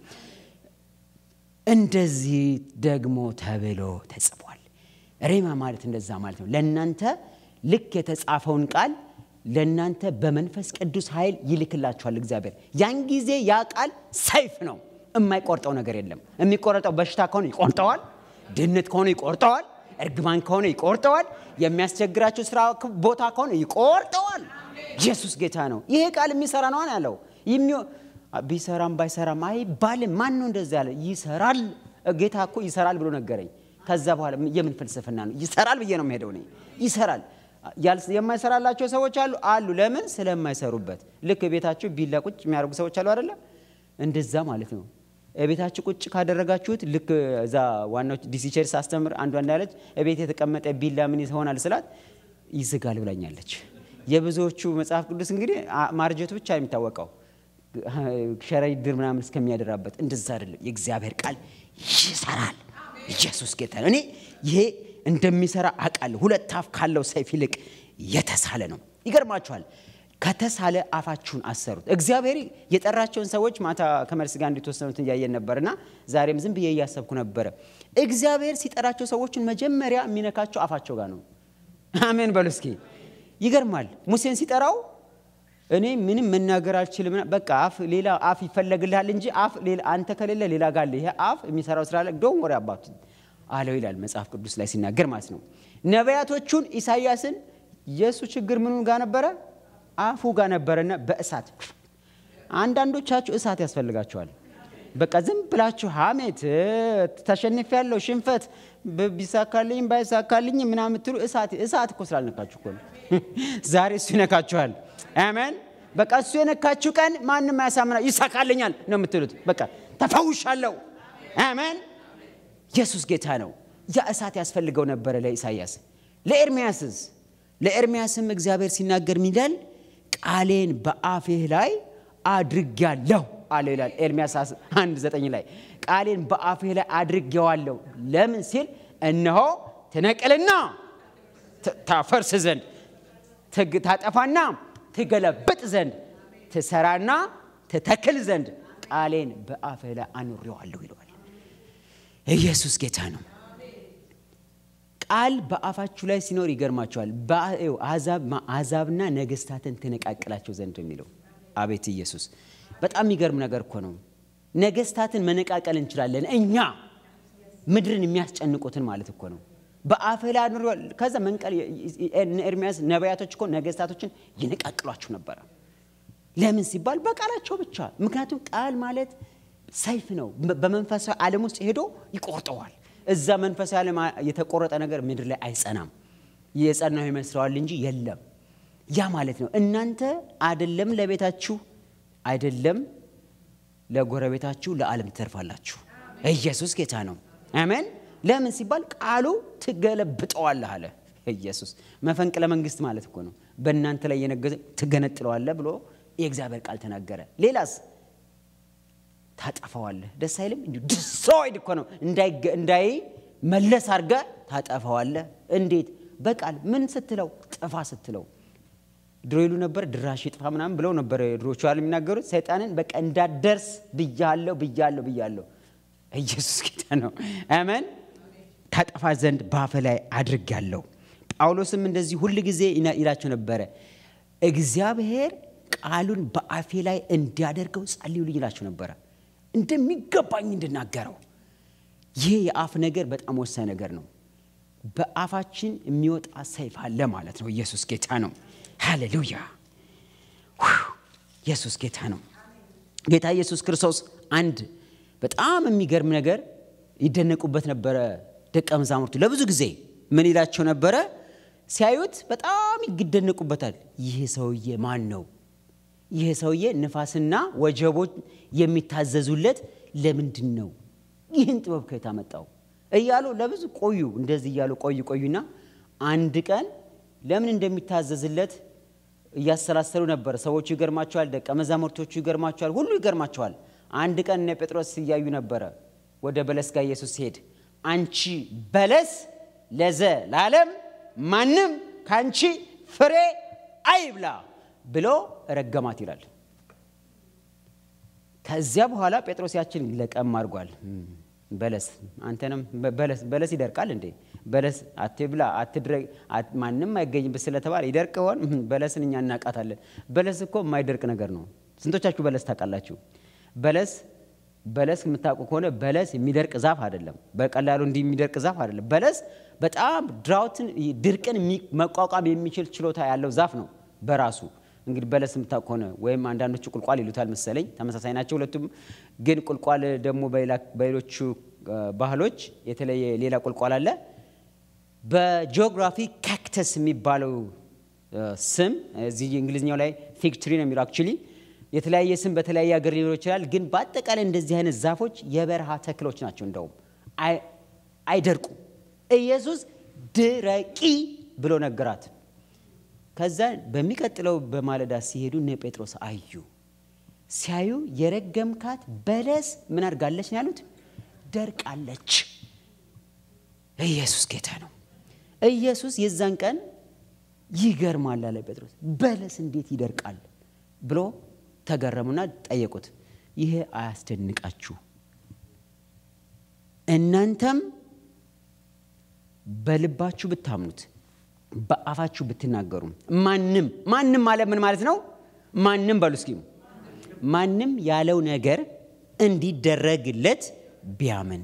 B: እንደዚህ ደግሞ ተብሎ ተጽፏል። ሬማ ማለት እንደዛ ማለት ነው። ለእናንተ ልክ የተጻፈውን ቃል ለእናንተ በመንፈስ ቅዱስ ኃይል ይልክላችኋል እግዚአብሔር። ያን ጊዜ ያ ቃል ሰይፍ ነው። የማይቆርጠው ነገር የለም። የሚቆረጠው በሽታ ከሆነ ይቆርጠዋል። ድህነት ከሆነ ይቆርጠዋል። እርግማን ከሆነ ይቆርጠዋል። የሚያስቸግራቸው ስራ ቦታ ከሆነ ይቆርጠዋል። ኢየሱስ ጌታ ነው። ይሄ ቃል የሚሰራ ነው ያለው። ቢሰራም ባይሰራም አይባልም። ማን ነው እንደዚ ያለ? ይሰራል። ጌታ እኮ ይሰራል ብሎ ነገረኝ። ከዛ በኋላ የምን ፍልስፍና ነው? ይሰራል ብዬ ነው የምሄደው እኔ። ይሰራል። የማይሰራላቸው ሰዎች አሉ አሉ። ለምን? ስለማይሰሩበት። ልክ ቤታቸው ቢላ ቁጭ የሚያደርጉ ሰዎች አሉ አይደለ? እንደዛ ማለት ነው። ቤታችሁ ቁጭ ካደረጋችሁት ልክ እዛ ዋናው ዲሲ ቸርች ሳስተምር አንዷ እንዳለች ቤት የተቀመጠ ቢላ ምን ይሆናል ስላት ይዝጋል ብላኛለች። የብዙዎቹ መጽሐፍ ቅዱስ እንግዲህ አ- ማርጀቱ ብቻ ነው የሚታወቀው ሸረሪት ድር ምናምን እስከሚያደራበት እንደዛ አይደለም። የእግዚአብሔር ቃል ይሰራል። ኢየሱስ ጌታ ነው። እኔ ይሄ እንደሚሰራ አውቃለሁ። ሁለት አፍ ካለው ሰይፍ ይልቅ የተሳለ ነው። ይገርማችኋል። ከተሳለ አፋችሁን አሰሩት። እግዚአብሔር የጠራቸውን ሰዎች ማታ ከመልስ ጋር እንዲተወሰኑትን እያየን ነበርና ዛሬም ዝም ብዬ እያሰብኩ ነበረ። እግዚአብሔር ሲጠራቸው ሰዎችን መጀመሪያ የሚነካቸው አፋቸው ጋር ነው። አሜን በሉ እስኪ። ይገርማል። ሙሴን ሲጠራው እኔ ምንም መናገር አልችልም፣ በቃ አፍ ሌላ አፍ ይፈለግልሃል እንጂ አፍ ሌላ አንተ ከሌለ ሌላ ጋር አለ። ይሄ አፍ የሚሰራው ስራ ላይ ዶን ወሬ አባቱ አለው ይላል መጽሐፍ ቅዱስ ላይ ሲናገር ማለት ነው። ነቢያቶቹን ኢሳይያስን የእሱ ችግር ምኑ ጋር ነበረ? አፉ ጋር ነበረና በእሳት አንዳንዶቻችሁ እሳት ያስፈልጋቸዋል። በቃ ዝም ብላችሁ ሀሜት ተሸንፍ ያለው ሽንፈት ብ- ቢሳካልኝ ባይሳካልኝ ምናምን የምትሉ እሳት እሳት እኮ ስላልነካችሁ እኮ ነው። ዛሬ እሱ ይነካችኋል። አሜን። በቃ እሱ የነካችሁ ቀን ማንም አያሳምና ይሳካልኛል ነው የምትሉት። በቃ ተፈውሻለሁ። አሜን። ኢየሱስ ጌታ ነው። ያ እሳት ያስፈልገው ነበረ ለኢሳይያስ። ለኤርሚያስስ ለኤርሚያስም እግዚአብሔር ሲናገር ምን ይላል? ቃሌን በአፍህ ላይ አድርጌያለሁ አለ ይላል ኤርሚያስ አንድ ዘጠኝ ላይ ቃሌን በአፍህ ላይ አድርጌዋለሁ። ለምን ሲል እነሆ ትነቅልና ት- ታፈርስ ዘንድ ትግ- ታጠፋና ትገለብጥ ዘንድ ትሰራና ትተክል ዘንድ ቃሌን በአፍህ ላይ አኑሬዋለሁ ይለዋል። ኢየሱስ ጌታ ነው። ቃል በአፋችሁ ላይ ሲኖር ይገርማቸዋል። አሕዛብና ነገስታትን ትነቃቅላቸው ዘንድ ነው የሚለው አቤት ኢየሱስ! በጣም የሚገርም ነገር እኮ ነው። ነገስታትን መነቃቀል እንችላለን እኛ ምድርን የሚያስጨንቁትን ማለት እኮ ነው። በአፍህ ላይ አኑሬዋለሁ። ከዛ መንቀል ኤርሚያስ ነቢያቶች እኮ ነገስታቶችን ይነቃቅሏቸው ነበረ። ለምን ሲባል በቃላቸው ብቻ። ምክንያቱም ቃል ማለት ሰይፍ ነው። በመንፈሳዊ ዓለም ውስጥ ሄዶ ይቆርጠዋል። እዛ መንፈሳዊ ዓለም የተቆረጠ ነገር ምድር ላይ አይጸናም። የጸናው ይመስለዋል እንጂ የለም። ያ ማለት ነው እናንተ አይደለም ለቤታችሁ አይደለም ለጎረቤታችሁ ለዓለም ትተርፋላችሁ። ኢየሱስ ጌታ ነው። አሜን። ለምን ሲባል ቃሉ ትገለብጠዋለህ አለ ኢየሱስ። መፈንቅለ መንግስት ማለት እኮ ነው። በእናንተ ላይ የነገዘ ትገነጥለዋለህ ብሎ የእግዚአብሔር ቃል ተናገረ። ሌላስ ታጠፈዋለህ። ደስ አይልም? እንዲሁ ዲስትሮይድ እኮ ነው። እንዳይመለስ አድርገ ታጠፈዋለህ። እንዴት? በቃል ምን ስትለው? ጥፋ ስትለው። ድሮ ይሉ ነበር ድራሽ ጥፋ ምናምን ብለው ነበር ድሮቹ ያሉ የሚናገሩት ሰይጣንን በቃ እንዳደርስ ብያለሁ ብያለሁ ብያለሁ። ኢየሱስ ጌታ ነው። አሜን። ታጠፋ ዘንድ በአፈ ላይ አድርጌያለሁ። ጳውሎስም እንደዚህ ሁል ጊዜ ይላቸው ነበረ እግዚአብሔር ቃሉን በአፌ ላይ እንዲያደርገው ጸልዩልኝ ይላቸው ነበረ እንደሚገባኝ እንድናገረው። ይህ የአፍ ነገር በጣም ወሳኝ ነገር ነው። በአፋችን የሚወጣ ሰይፍ አለ ማለት ነው። ኢየሱስ ጌታ ነው። ሃሌሉያ! ኢየሱስ ጌታ ነው። ጌታ ኢየሱስ ክርስቶስ አንድ በጣም የሚገርም ነገር ይደነቁበት ነበረ። ደቀ መዛሙርቱ ለብዙ ጊዜ ምን ይላቸው ነበረ? ሲያዩት በጣም ይደነቁበታል። ይህ ሰውዬ ማን ነው? ይህ ሰውዬ ንፋስና ወጀቦች የሚታዘዙለት ለምንድን ነው? ይህን ጥበብ ከየት አመጣው? እያሉ ለብዙ ቆዩ። እንደዚህ እያሉ ቆዩ ቆዩና አንድ ቀን ለምን እንደሚታዘዝለት እያሰላሰሉ ነበር። ሰዎቹ ይገርማቸዋል፣ ደቀ መዛሙርቶቹ ይገርማቸዋል፣ ሁሉ ይገርማቸዋል። አንድ ቀን እነ ጴጥሮስ እያዩ ነበረ። ወደ በለስ ጋር ኢየሱስ ሲሄድ አንቺ በለስ ለዘ ለዓለም ማንም ከአንቺ ፍሬ አይብላ ብሎ ረገማት ይላል። ከዚያ በኋላ ጴጥሮስ ያችን ለቀም አድርጓል። በለስ አንተንም በለስ በለስ ይደርቃል እንዴ? በለስ አትብላ አትድረግ ማንም አይገኝበት ስለተባለ ይደርቅ ሆን? በለስን እኛ እናቃታለን። በለስ እኮ የማይደርቅ ነገር ነው። ስንቶቻችሁ በለስ ታውቃላችሁ? በለስ በለስ የምታውቁ ከሆነ በለስ የሚደርቅ ዛፍ አይደለም። በቀላሉ እንዲህ የሚደርቅ ዛፍ አይደለም። በለስ በጣም ድራውትን ድርቅን መቋቋም የሚችል ችሎታ ያለው ዛፍ ነው በራሱ እንግዲህ በለስ የምታውቅ ከሆነ ወይም አንዳንዶቹ ቁልቋል ይሉታል መሰለኝ። ተመሳሳይ ናቸው ሁለቱም። ግን ቁልቋል ደግሞ በሌሎቹ ባህሎች የተለየ ሌላ ቁልቋል አለ። በጂኦግራፊ ካክተስ የሚባለው ስም እዚህ እንግሊዝኛው ላይ ፊግ ትሪ ነው የሚለው አክቹሊ የተለያየ ስም በተለያየ ሀገር ሊኖር ይችላል። ግን በአጠቃላይ እንደዚህ አይነት ዛፎች የበረሃ ተክሎች ናቸው። እንደውም አይደርቁም። ኢየሱስ ድረቂ ብሎ ነገራት። ከዛ በሚቀጥለው በማለዳ ሲሄዱ እነ ጴጥሮስ አዩ። ሲያዩ የረገምካት በለስ ምን አድርጋለች ነው ያሉት? ደርቃለች። ኢየሱስ ጌታ ነው። ኢየሱስ የዛን ቀን ይገርማል አለ ጴጥሮስ። በለስ እንዴት ይደርቃል ብሎ ተገረሙና ጠየቁት። ይሄ አያስደንቃችሁ? እናንተም በልባችሁ ብታምኑት በአፋችሁ ብትናገሩ ማንም ማንም ማለት ምን ማለት ነው? ማንም በሉ እስኪ ማንም ያለው ነገር እንዲደረግለት ቢያምን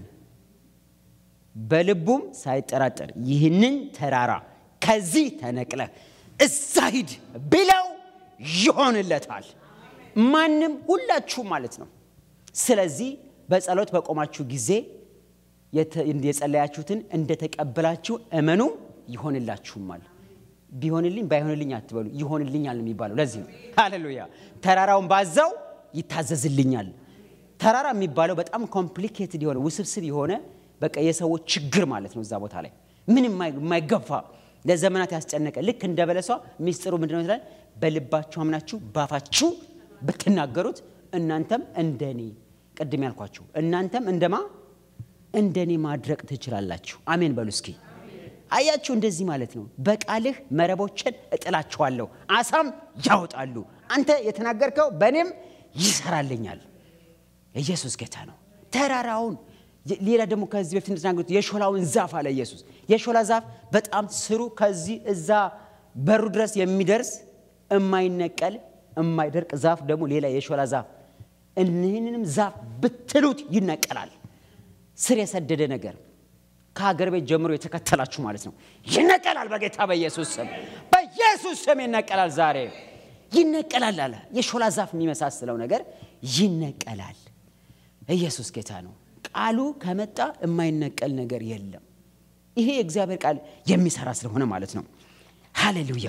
B: በልቡም ሳይጠራጠር ይህንን ተራራ ከዚህ ተነቅለ እዛ ሂድ ቢለው ይሆንለታል። ማንም ሁላችሁም ማለት ነው። ስለዚህ በጸሎት በቆማችሁ ጊዜ የጸለያችሁትን እንደተቀበላችሁ እመኑ ይሆንላችሁማል። ቢሆንልኝ ባይሆንልኝ አትበሉ፣ ይሆንልኛል የሚባለው ለዚህ ነው። ሃሌሉያ! ተራራውን ባዛው ይታዘዝልኛል። ተራራ የሚባለው በጣም ኮምፕሊኬትድ የሆነ ውስብስብ የሆነ በቃ የሰዎች ችግር ማለት ነው። እዛ ቦታ ላይ ምን የማይገፋ ለዘመናት ያስጨነቀ ልክ እንደ በለሷ ሚስጥሩ ምንድነው ይላል? በልባችሁ አምናችሁ ባፋችሁ ብትናገሩት እናንተም እንደኔ ቅድም ያልኳችሁ እናንተም እንደማ እንደኔ ማድረቅ ትችላላችሁ። አሜን በሉ እስኪ። አያችሁ፣ እንደዚህ ማለት ነው። በቃልህ መረቦችን እጥላችኋለሁ፣ አሳም ያወጣሉ። አንተ የተናገርከው በእኔም ይሰራልኛል። ኢየሱስ ጌታ ነው። ተራራውን ሌላ ደግሞ ከዚህ በፊት እንደተናገሩት የሾላውን ዛፍ አለ ኢየሱስ። የሾላ ዛፍ በጣም ስሩ ከዚህ እዛ በሩ ድረስ የሚደርስ የማይነቀል የማይደርቅ ዛፍ ደግሞ ሌላ የሾላ ዛፍ እኒህንንም ዛፍ ብትሉት ይነቀላል። ስር የሰደደ ነገር ከሀገር ቤት ጀምሮ የተከተላችሁ ማለት ነው ይነቀላል። በጌታ በኢየሱስ ስም በኢየሱስ ስም ይነቀላል። ዛሬ ይነቀላል አለ። የሾላ ዛፍ የሚመሳስለው ነገር ይነቀላል። ኢየሱስ ጌታ ነው። ቃሉ ከመጣ የማይነቀል ነገር የለም። ይሄ የእግዚአብሔር ቃል የሚሰራ ስለሆነ ማለት ነው። ሃሌሉያ።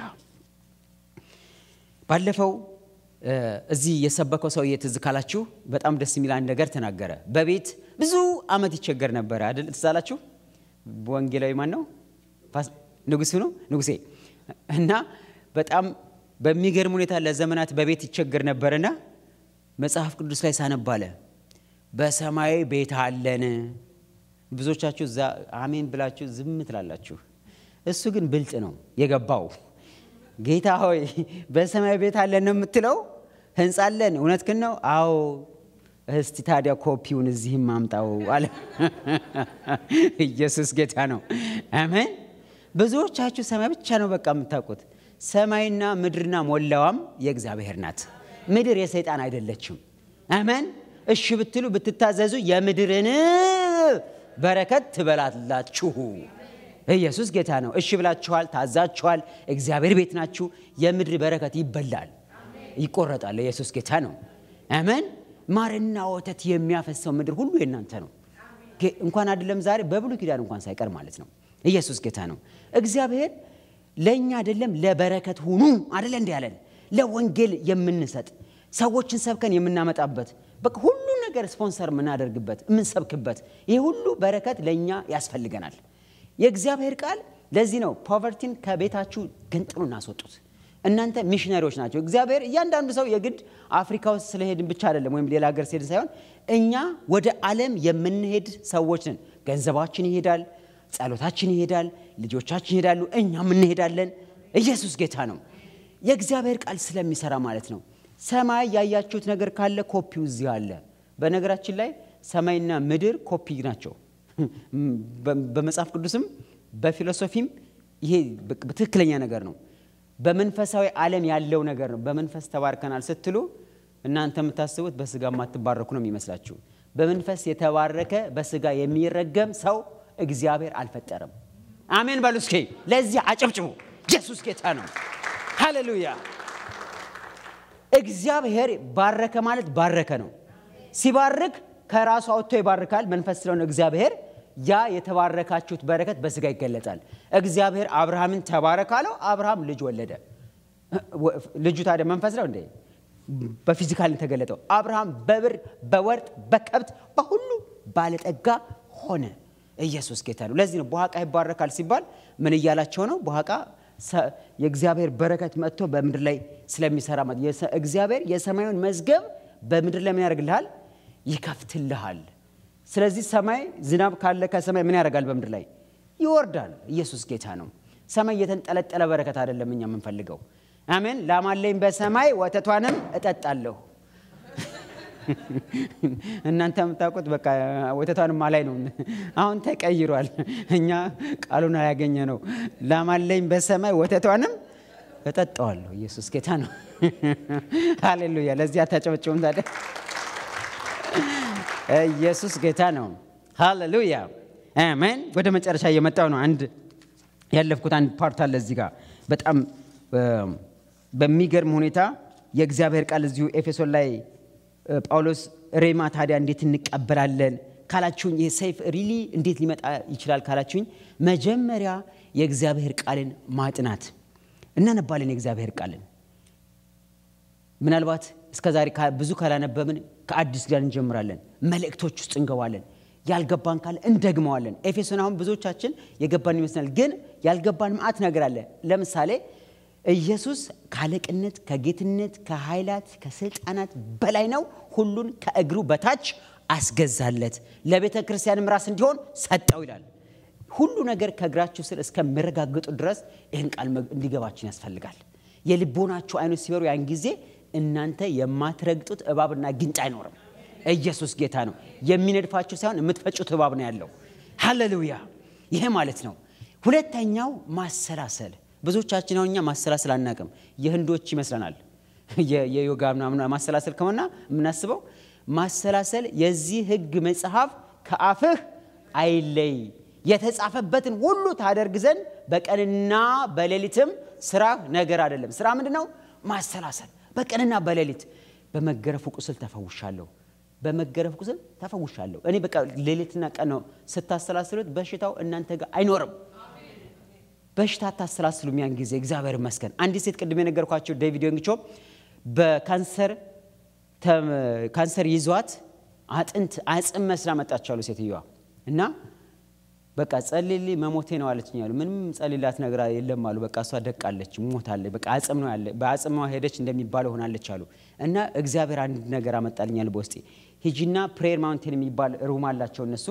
B: ባለፈው እዚህ የሰበከው ሰውዬ ትዝ ካላችሁ በጣም ደስ የሚል አንድ ነገር ተናገረ። በቤት ብዙ ዓመት ይቸገር ነበረ አይደል? ትዝ አላችሁ? ወንጌላዊ ማን ነው? ንጉሱ ነው ንጉሴ። እና በጣም በሚገርም ሁኔታ ለዘመናት በቤት ይቸገር ነበርና መጽሐፍ ቅዱስ ላይ ሳነባለ በሰማይ ቤት አለን። ብዙዎቻችሁ እዛ አሜን ብላችሁ ዝም ትላላችሁ። እሱ ግን ብልጥ ነው የገባው። ጌታ ሆይ በሰማይ ቤት አለን ነው የምትለው? ህንፃ አለን፣ እውነትህን ነው? አዎ። እስቲ ታዲያ ኮፒውን እዚህም አምጣው አለ። ኢየሱስ ጌታ ነው። አሜን። ብዙዎቻችሁ ሰማይ ብቻ ነው በቃ የምታውቁት። ሰማይና ምድርና ሞላዋም የእግዚአብሔር ናት። ምድር የሰይጣን አይደለችም። አሜን። እሺ ብትሉ ብትታዘዙ የምድርን በረከት ትበላላችሁ። ኢየሱስ ጌታ ነው። እሺ ብላችኋል፣ ታዛችኋል። እግዚአብሔር ቤት ናችሁ። የምድር በረከት ይበላል፣ ይቆረጣል። ኢየሱስ ጌታ ነው። አሜን። ማርና ወተት የሚያፈሰው ምድር ሁሉ የእናንተ ነው። እንኳን አይደለም ዛሬ በብሉይ ኪዳን እንኳን ሳይቀር ማለት ነው። ኢየሱስ ጌታ ነው። እግዚአብሔር ለእኛ አይደለም ለበረከት ሁኑ አይደለ እንዲ ያለን ለወንጌል የምንሰጥ ሰዎችን ሰብከን የምናመጣበት በቃ ሁሉ ነገር ስፖንሰር የምናደርግበት የምንሰብክበት ይህ ሁሉ በረከት ለእኛ ያስፈልገናል። የእግዚአብሔር ቃል ለዚህ ነው ፖቨርቲን ከቤታችሁ ገንጥሎ እናስወጡት። እናንተ ሚሽነሪዎች ናቸው። እግዚአብሔር እያንዳንዱ ሰው የግድ አፍሪካ ውስጥ ስለሄድን ብቻ አይደለም፣ ወይም ሌላ ሀገር ስለሄድን ሳይሆን እኛ ወደ ዓለም የምንሄድ ሰዎች ነን። ገንዘባችን ይሄዳል፣ ጸሎታችን ይሄዳል፣ ልጆቻችን ይሄዳሉ፣ እኛም እንሄዳለን። ኢየሱስ ጌታ ነው። የእግዚአብሔር ቃል ስለሚሰራ ማለት ነው። ሰማይ ያያችሁት ነገር ካለ ኮፒው እዚህ አለ። በነገራችን ላይ ሰማይና ምድር ኮፒ ናቸው። በመጽሐፍ ቅዱስም በፊሎሶፊም ይሄ ትክክለኛ ነገር ነው። በመንፈሳዊ ዓለም ያለው ነገር ነው። በመንፈስ ተባርከናል ስትሉ እናንተ የምታስቡት በስጋ የማትባረኩ ነው የሚመስላችሁ። በመንፈስ የተባረከ በስጋ የሚረገም ሰው እግዚአብሔር አልፈጠረም። አሜን በሉ እስኪ። ለዚህ አጨብጭቡ። ኢየሱስ ጌታ ነው። ሃሌሉያ። እግዚአብሔር ባረከ ማለት ባረከ ነው። ሲባርክ ከራሱ አውጥቶ ይባርካል። መንፈስ ስለሆነ እግዚአብሔር ያ የተባረካችሁት በረከት በስጋ ይገለጣል። እግዚአብሔር አብርሃምን ተባረክ አለው። አብርሃም ልጅ ወለደ። ልጁ ታዲያ መንፈስ ነው እንዴ? በፊዚካል የተገለጠው አብርሃም በብር በወርቅ በከብት በሁሉ ባለጠጋ ሆነ። ኢየሱስ ጌታ ነው። ለዚህ ነው በኋቃ ይባረካል ሲባል ምን እያላቸው ነው? በኋቃ ሰ- የእግዚአብሔር በረከት መጥቶ በምድር ላይ ስለሚሰራ ማለት የሰ- እግዚአብሔር የሰማዩን መዝገብ በምድር ላይ ምን ያደርግልሃል? ይከፍትልሃል። ስለዚህ ሰማይ ዝናብ ካለ ከሰማይ ምን ያደርጋል? በምድር ላይ ይወርዳል። ኢየሱስ ጌታ ነው። ሰማይ የተንጠለጠለ በረከት አይደለም እኛ የምንፈልገው። አሜን። ላማለኝ በሰማይ ወተቷንም እጠጣለሁ። እናንተ የምታውቁት በቃ ወተቷንም ማላይ ነው። አሁን ተቀይሯል። እኛ ቃሉን ያገኘ ነው። ላማለኝ በሰማይ ወተቷንም እጠጣዋለሁ። ኢየሱስ ጌታ ነው። ሃሌሉያ። ለዚህ አታጨበጭቡም ታዲያ? ኢየሱስ ጌታ ነው። ሃሌሉያ አሜን። ወደ መጨረሻ እየመጣው ነው። አንድ ያለፍኩት አንድ ፓርት አለ እዚህ ጋር በጣም እ፣ በሚገርም ሁኔታ የእግዚአብሔር ቃል እዚሁ ኤፌሶን ላይ እ፣ ጳውሎስ ሬማ ታዲያ እንዴት እንቀበላለን ካላችሁኝ፣ ይህ ሰይፍ ሪሊ እንዴት ሊመጣ ይችላል ካላችሁኝ፣ መጀመሪያ የእግዚአብሔር ቃልን ማጥናት እናነባለን። የእግዚአብሔር ቃልን ምናልባት እስከ ዛሬ ካ- ብዙ ካላነበብን ከአዲስ ጋር እንጀምራለን። መልእክቶች ውስጥ እንገባለን። ያልገባን ካለ እንደግመዋለን። ኤፌሶን አሁን ብዙዎቻችን የገባን ይመስላል፣ ግን ያልገባን መዓት ነገር አለ። ለምሳሌ ኢየሱስ ከአለቅነት፣ ከጌትነት፣ ከኃይላት፣ ከስልጣናት በላይ ነው። ሁሉን ከእግሩ በታች አስገዛለት፣ ለቤተ ክርስቲያንም ራስ እንዲሆን ሰጠው ይላል። ሁሉ ነገር ከእግራችሁ ስር እስከሚረጋግጡ ድረስ ይህን ቃል መግ- እንዲገባችን ያስፈልጋል። የልቦናችሁ አይኖች ሲበሩ ያን ጊዜ እናንተ የማትረግጡት እባብና ጊንጥ አይኖርም። ኢየሱስ ጌታ ነው። የሚነድፋችሁ ሳይሆን የምትፈጩት እባብ ነው ያለው። ሃሌሉያ! ይሄ ማለት ነው። ሁለተኛው ማሰላሰል። ብዙዎቻችን አሁን እኛ ማሰላሰል አናቅም። የህንዶች ይመስለናል። የ- የዮጋ ምናምን ማሰላሰል ከሆነ የምናስበው ማሰላሰል የዚህ ህግ መጽሐፍ ከአፍህ አይለይ የተጻፈበትን ሁሉ ታደርግ ዘንድ በቀንና በሌሊትም ስራ ነገር አይደለም። ስራ ምንድን ነው? ማሰላሰል። በቀንና በሌሊት በመገረፉ ቁስል ተፈውሻለሁ፣ በመገረፉ ቁስል ተፈውሻለሁ። እኔ በቃ ሌሊትና ቀን ነው ስታሰላስሉት፣ በሽታው እናንተ ጋር አይኖርም። በሽታ አታሰላስሉም። ያን ጊዜ እግዚአብሔር ይመስገን። አንዲት ሴት ቅድም የነገርኳቸው ዴቪድ ዮንግቾ በካንሰር ተም- ካንሰር ይዟት አጥንት አጽም መስላ መጣች አሉ ሴትዮዋ እና በቃ ጸልይልኝ መሞቴ ነው አለችኝ አሉ። ምንም ጸልላት ነገር የለም አሉ። በቃ እሷ ደቃለች፣ ሞታለች። በቃ አጽም ነው ያለ በአጽሟ ሄደች እንደሚባለው ሆናለች አሉ። እና እግዚአብሔር አንድ ነገር አመጣልኛል በውስጤ ሂጂና ፕሬየር ማውንቴን የሚባል ሩም አላቸው እነሱ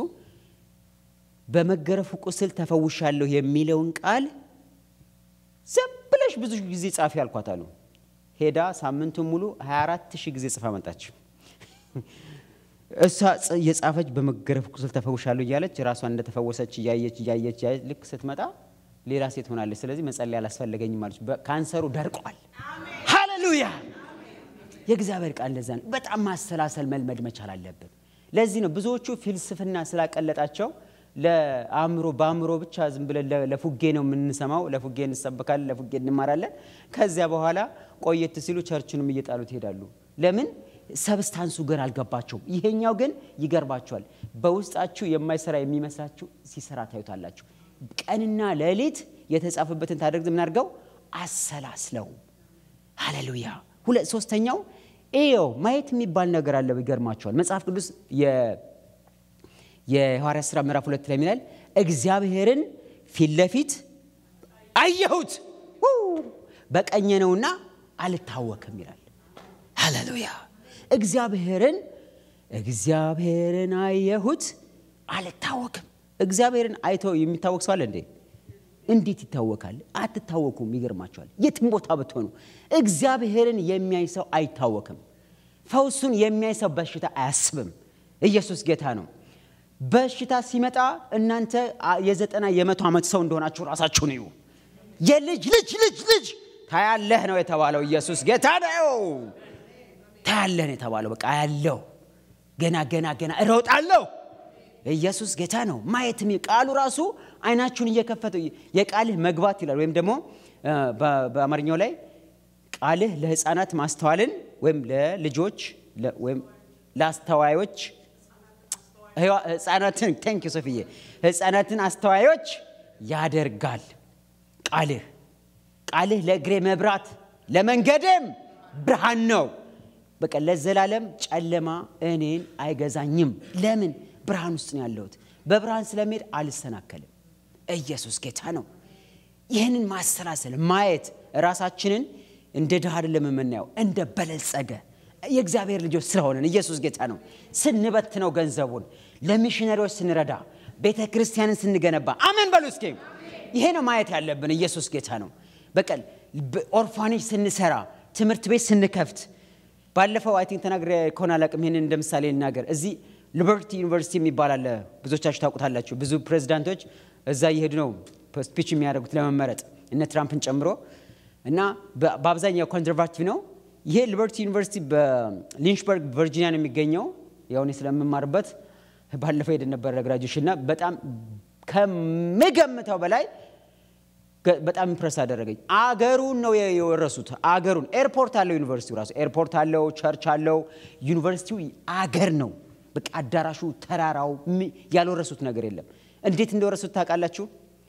B: በመገረፉ ቁስል ተፈውሻለሁ የሚለውን ቃል ዝም ብለሽ ብዙ ጊዜ ጻፊ አልኳት አሉ። ሄዳ ሳምንቱን ሙሉ 24 ሺህ ጊዜ ጽፋ መጣች። እሷ ጽ- የጻፈች በመገረፍ ቁስል ተፈውሻለሁ እያለች ራሷን እንደተፈወሰች እያየች እያየች እያየች ልክ ስትመጣ ሌላ ሴት ሆናለች። ስለዚህ መጸለይ አላስፈለገኝም አለች። በ- ካንሰሩ ደርቋል። ሃሌሉያ! የእግዚአብሔር ቃል እንደዛ ነው። በጣም ማሰላሰል መልመድ መቻል አለብን። ለዚህ ነው ብዙዎቹ ፍልስፍና ስላቀለጣቸው ለአእምሮ በአእምሮ ብቻ ዝም ብለን ለ- ለፉጌ ነው የምንሰማው። ለፉጌ እንሰበካለን፣ ለፉጌ እንማራለን። ከዚያ በኋላ ቆየት ሲሉ ቸርችንም እየጣሉት ይሄዳሉ። ለምን? ሰብስታንሱ ግን አልገባቸውም። ይሄኛው ግን ይገርባቸዋል። በውስጣችሁ የማይሰራ የሚመስላችሁ ሲሰራ ታዩታላችሁ። ቀንና ሌሊት የተጻፈበትን ታደርግ ምን አድርገው አሰላስለው ሃሌሉያ። ሁለት ሶስተኛው ኤዮ ማየት የሚባል ነገር አለ። ይገርማቸዋል። መጽሐፍ ቅዱስ የ- የሐዋርያት ሥራ ምዕራፍ ሁለት ላይ ይላል እግዚአብሔርን ፊት ለፊት አየሁት ው! በቀኜ ነውና አልታወክም ይላል። ሃሌሉያ። እግዚአብሔርን እግዚአብሔርን አየሁት አልታወክም። እግዚአብሔርን አይቶ የሚታወቅ ሰው አለ እንዴ? እንዴት ይታወቃል? አትታወኩም። ይገርማቸዋል። የትም ቦታ ብትሆኑ እግዚአብሔርን የሚያይ ሰው አይታወክም። ፈውሱን የሚያይ ሰው በሽታ አያስብም። ኢየሱስ ጌታ ነው። በሽታ ሲመጣ እናንተ አ- የዘጠና የመቶ ዓመት ሰው እንደሆናችሁ ራሳችሁን እዩ። የልጅ ልጅ ልጅ ልጅ ታያለህ ነው የተባለው። ኢየሱስ ጌታ ነው። ታያለህ ነው የተባለው። በቃ ያለው ገና ገና ገና እሮጣለሁ ኢየሱስ ጌታ ነው። ማየት የሚ- ቃሉ ራሱ አይናችሁን እየከፈተ የቃልህ መግባት ይላል። ወይም ደግሞ እ፣ በ- በአማርኛው ላይ ቃልህ ለሕፃናት ማስተዋልን ወይም ለልጆች ለ- ወይም ለአስተዋዮች ህዋ- ሕፃናትን ቴንክ ሶፍዬ ሕፃናትን አስተዋዮች ያደርጋል። ቃልህ ቃልህ ለእግሬ መብራት ለመንገድም ብርሃን ነው። በቃ ለዘላለም ጨለማ እኔን አይገዛኝም። ለምን? ብርሃን ውስጥ ነው ያለሁት። በብርሃን ስለሚሄድ አልሰናከልም። ኢየሱስ ጌታ ነው። ይህንን ማሰላሰል ማየት ራሳችንን እንደ ድሃ አይደለም የምናየው እንደ በለጸገ የእግዚአብሔር ልጆች ስለሆነን ኢየሱስ ጌታ ነው ስንበትነው ገንዘቡን ለሚሽነሪዎች ስንረዳ ቤተ ክርስቲያንን ስንገነባ አሜን በሉ እስኪ ይሄ ነው ማየት ያለብን ኢየሱስ ጌታ ነው በቀል ኦርፋኔጅ ስንሰራ ትምህርት ቤት ስንከፍት ባለፈው አይ ቲንክ ተናግሬ ከሆነ አላቅም ይህንን እንደ ምሳሌ ልናገር እዚህ ሊበርቲ ዩኒቨርሲቲ የሚባል አለ ብዙዎቻችሁ ታውቁታላችሁ ብዙ ፕሬዚዳንቶች እዛ እየሄዱ ነው ስፒች የሚያደርጉት ለመመረጥ እነ ትራምፕን ጨምሮ እና በአብዛኛው ኮንዘርቫቲቭ ነው ይሄ ሊበርቲ ዩኒቨርሲቲ በሊንችበርግ ቨርጂኒያ ነው የሚገኘው ያው እኔ ስለምማርበት ባለፈው ሄደ ነበረ ግራጁዌሽን እና በጣም ከምገምተው በላይ በጣም ኢምፕረስ አደረገኝ አገሩን ነው የወረሱት አገሩን ኤርፖርት አለው ዩኒቨርሲቲው ራሱ ኤርፖርት አለው ቸርች አለው ዩኒቨርሲቲው አገር ነው በቃ አዳራሹ ተራራው ያልወረሱት ነገር የለም እንዴት እንደወረሱት ታውቃላችሁ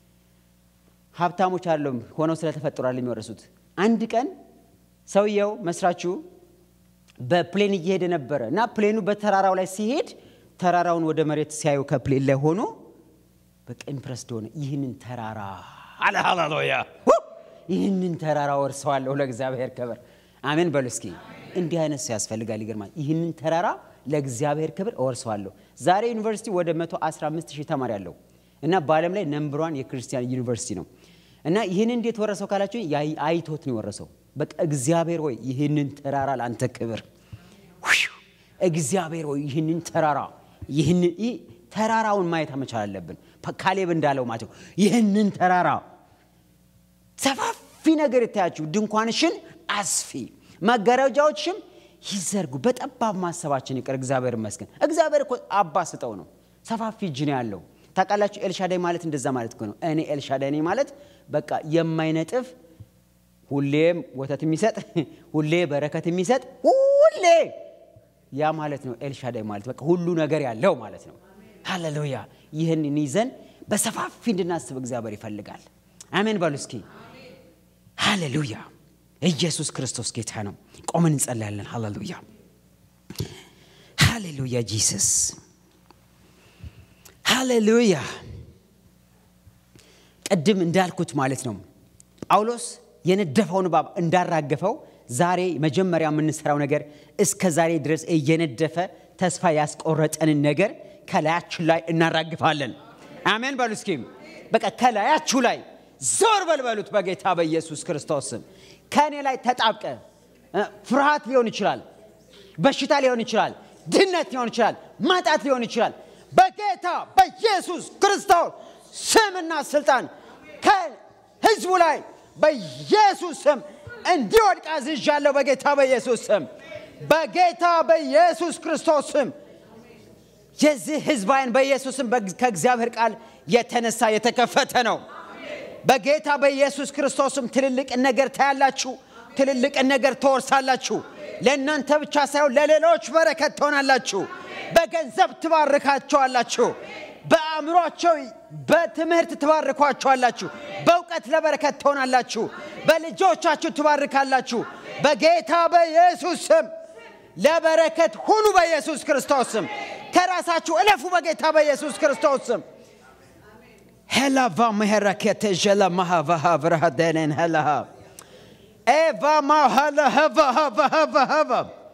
B: ሀብታሞች አለም ሆነው ስለተፈጥሯል የሚወረሱት አንድ ቀን ሰውየው መስራቹ በፕሌን እየሄደ ነበረ እና ፕሌኑ በተራራው ላይ ሲሄድ ተራራውን ወደ መሬት ሲያዩ ከፕሌን ላይ ሆኖ በቃ ኢምፕረስድ ሆነ ይህንን ተራራ አለ ሃሌሉያ ይህንን ተራራ ወርሰዋለሁ ለእግዚአብሔር ክብር አሜን በሉ እስኪ እንዲህ አይነት ሰው ያስፈልጋል ይገርማል ይህንን ተራራ ለእግዚአብሔር ክብር እወርሰዋለሁ ዛሬ ዩኒቨርሲቲ ወደ 115 ሺህ ተማሪ አለው እና በዓለም ላይ ነምብሯን የክርስቲያን ዩኒቨርሲቲ ነው እና ይህን እንዴት ወረሰው ካላችሁ አይቶት ነው የወረሰው በቃ እግዚአብሔር ሆይ ይህንን ተራራ ለአንተ ክብር እግዚአብሔር ሆይ ይህንን ተራራ ይህንን ተራራውን ማየት መቻል አለብን ካሌብ እንዳለው ማለት ነው ይህንን ተራራ ሰፋፊ ነገር የታያችሁ ድንኳንሽን አስፊ መጋረጃዎችም ይዘርጉ በጠባብ ማሰባችን ይቅር እግዚአብሔር ይመስገን እግዚአብሔር እኮ አባ ስጠው ነው ሰፋፊ እጅ ነው ያለው ታውቃላችሁ ኤልሻዳይ ማለት እንደዛ ማለት እኮ ነው እኔ ኤልሻዳይ ነኝ ማለት በቃ የማይነጥፍ ሁሌም ወተት የሚሰጥ ሁሌ በረከት የሚሰጥ ሁሌ ያ ማለት ነው ኤልሻዳይ ማለት በቃ ሁሉ ነገር ያለው ማለት ነው ሃሌሉያ ይህንን ይዘን በሰፋፊ እንድናስብ እግዚአብሔር ይፈልጋል አሜን በሉ እስኪ ሃሌሉያ ኢየሱስ ክርስቶስ ጌታ ነው ቆመን እንጸልያለን ሃሌሉያ ሃሌሉያ ጂሰስ ሃሌሉያ ቅድም እንዳልኩት ማለት ነው ጳውሎስ የነደፈውን እባብ እንዳራገፈው ዛሬ መጀመሪያ የምንሰራው ነገር እስከ ዛሬ ድረስ እየነደፈ ተስፋ ያስቆረጠንን ነገር ከላያችን ላይ እናራግፋለን አሜን በሉ እስኪ በቃ ከላያችሁ ላይ ዞር በልበሉት በጌታ በኢየሱስ ክርስቶስ ስም ከእኔ ላይ ተጣብቀ ፍርሃት ሊሆን ይችላል በሽታ ሊሆን ይችላል ድህነት ሊሆን ይችላል ማጣት ሊሆን ይችላል በጌታ በኢየሱስ ክርስቶስ ስምና ስልጣን ከህዝቡ ላይ በኢየሱስ ስም እንዲወድቅ አዝዣለሁ በጌታ በኢየሱስ ስም በጌታ በኢየሱስ ክርስቶስ ስም የዚህ ህዝብ አይን በኢየሱስም ከእግዚአብሔር ቃል የተነሳ የተከፈተ ነው በጌታ በኢየሱስ ክርስቶስም ትልልቅን ነገር ታያላችሁ ትልልቅን ነገር ትወርሳላችሁ ለእናንተ ብቻ ሳይሆን ለሌሎች በረከት ትሆናላችሁ በገንዘብ ትባርካቸዋላችሁ በአእምሯቸው በትምህርት ትባርኳቸዋላችሁ በእውቀት ለበረከት ትሆናላችሁ በልጆቻችሁ ትባርካላችሁ በጌታ በኢየሱስ ስም ለበረከት ሁኑ በኢየሱስ ክርስቶስ ስም ከራሳችሁ እለፉ በጌታ በኢየሱስ ክርስቶስ ስም ሄላቫ መሄረኬተ ጀለ ማሃቫሃ ብርሃደንን ሄላሃ ኤቫ ማሃለሀቫሃቫሃቫሃ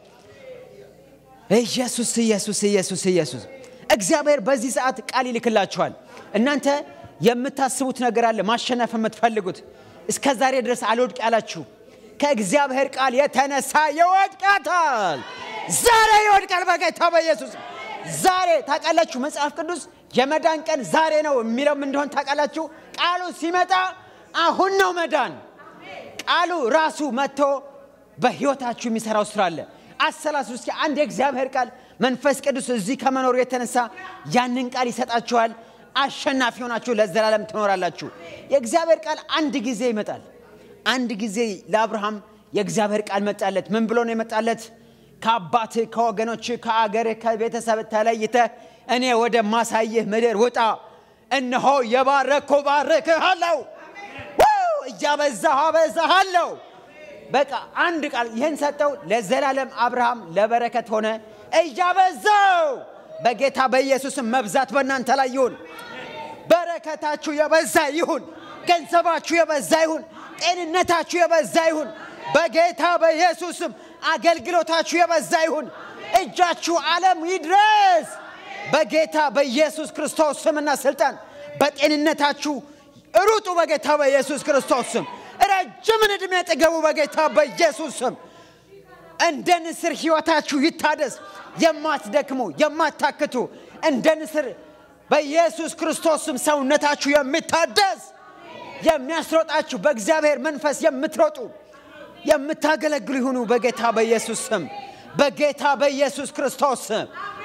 B: ኢየሱስ ኢየሱስ ኢየሱስ ኢየሱስ እግዚአብሔር በዚህ ሰዓት ቃል ይልክላችኋል እናንተ የምታስቡት ነገር አለ ማሸነፍ የምትፈልጉት እስከ ዛሬ ድረስ አልወድቅ ያላችሁ ከእግዚአብሔር ቃል የተነሳ ይወድቃታል ዛሬ ይወድቃል በጌታ በኢየሱስ ዛሬ ታውቃላችሁ መጽሐፍ ቅዱስ የመዳን ቀን ዛሬ ነው የሚለው እንደሆን ታውቃላችሁ ቃሉ ሲመጣ አሁን ነው መዳን ቃሉ ራሱ መጥቶ በህይወታችሁ የሚሰራው ስራ አለ አሰላሱ እስኪ አንድ የእግዚአብሔር ቃል መንፈስ ቅዱስ እዚህ ከመኖሩ የተነሳ ያንን ቃል ይሰጣችኋል አሸናፊ ሆናችሁ ለዘላለም ትኖራላችሁ የእግዚአብሔር ቃል አንድ ጊዜ ይመጣል አንድ ጊዜ ለአብርሃም የእግዚአብሔር ቃል መጣለት ምን ብሎ ነው የመጣለት ከአባት ከወገኖች ከአገር ከቤተሰብ ተለይተ እኔ ወደ ማሳይህ ምድር ውጣ እነሆ የባረኮ ባርክሃለሁ እያበዛሁ አበዛሃለሁ በቃ አንድ ቃል ይህን ሰጠው ለዘላለም አብርሃም ለበረከት ሆነ እያበዛው በጌታ በኢየሱስም መብዛት በእናንተ ላይ ይሁን በረከታችሁ የበዛ ይሁን
C: ገንዘባችሁ የበዛ ይሁን። ጤንነታችሁ የበዛ ይሁን። በጌታ በኢየሱስም አገልግሎታችሁ የበዛ ይሁን። እጃችሁ ዓለም ይድረስ። በጌታ በኢየሱስ ክርስቶስ ስምና ስልጣን በጤንነታችሁ ሩጡ። በጌታ በኢየሱስ ክርስቶስ ስም ረጅምን ዕድሜ ጥገቡ። በጌታ በኢየሱስ ስም እንደ ንስር ሕይወታችሁ ይታደስ። የማትደክሙ የማታክቱ እንደ ንስር በኢየሱስ ክርስቶስ ስም ሰውነታችሁ የሚታደስ የሚያስሮጣችሁ በእግዚአብሔር መንፈስ የምትሮጡ የምታገለግሉ ይሁኑ። በጌታ በኢየሱስ ስም በጌታ በኢየሱስ ክርስቶስ ስም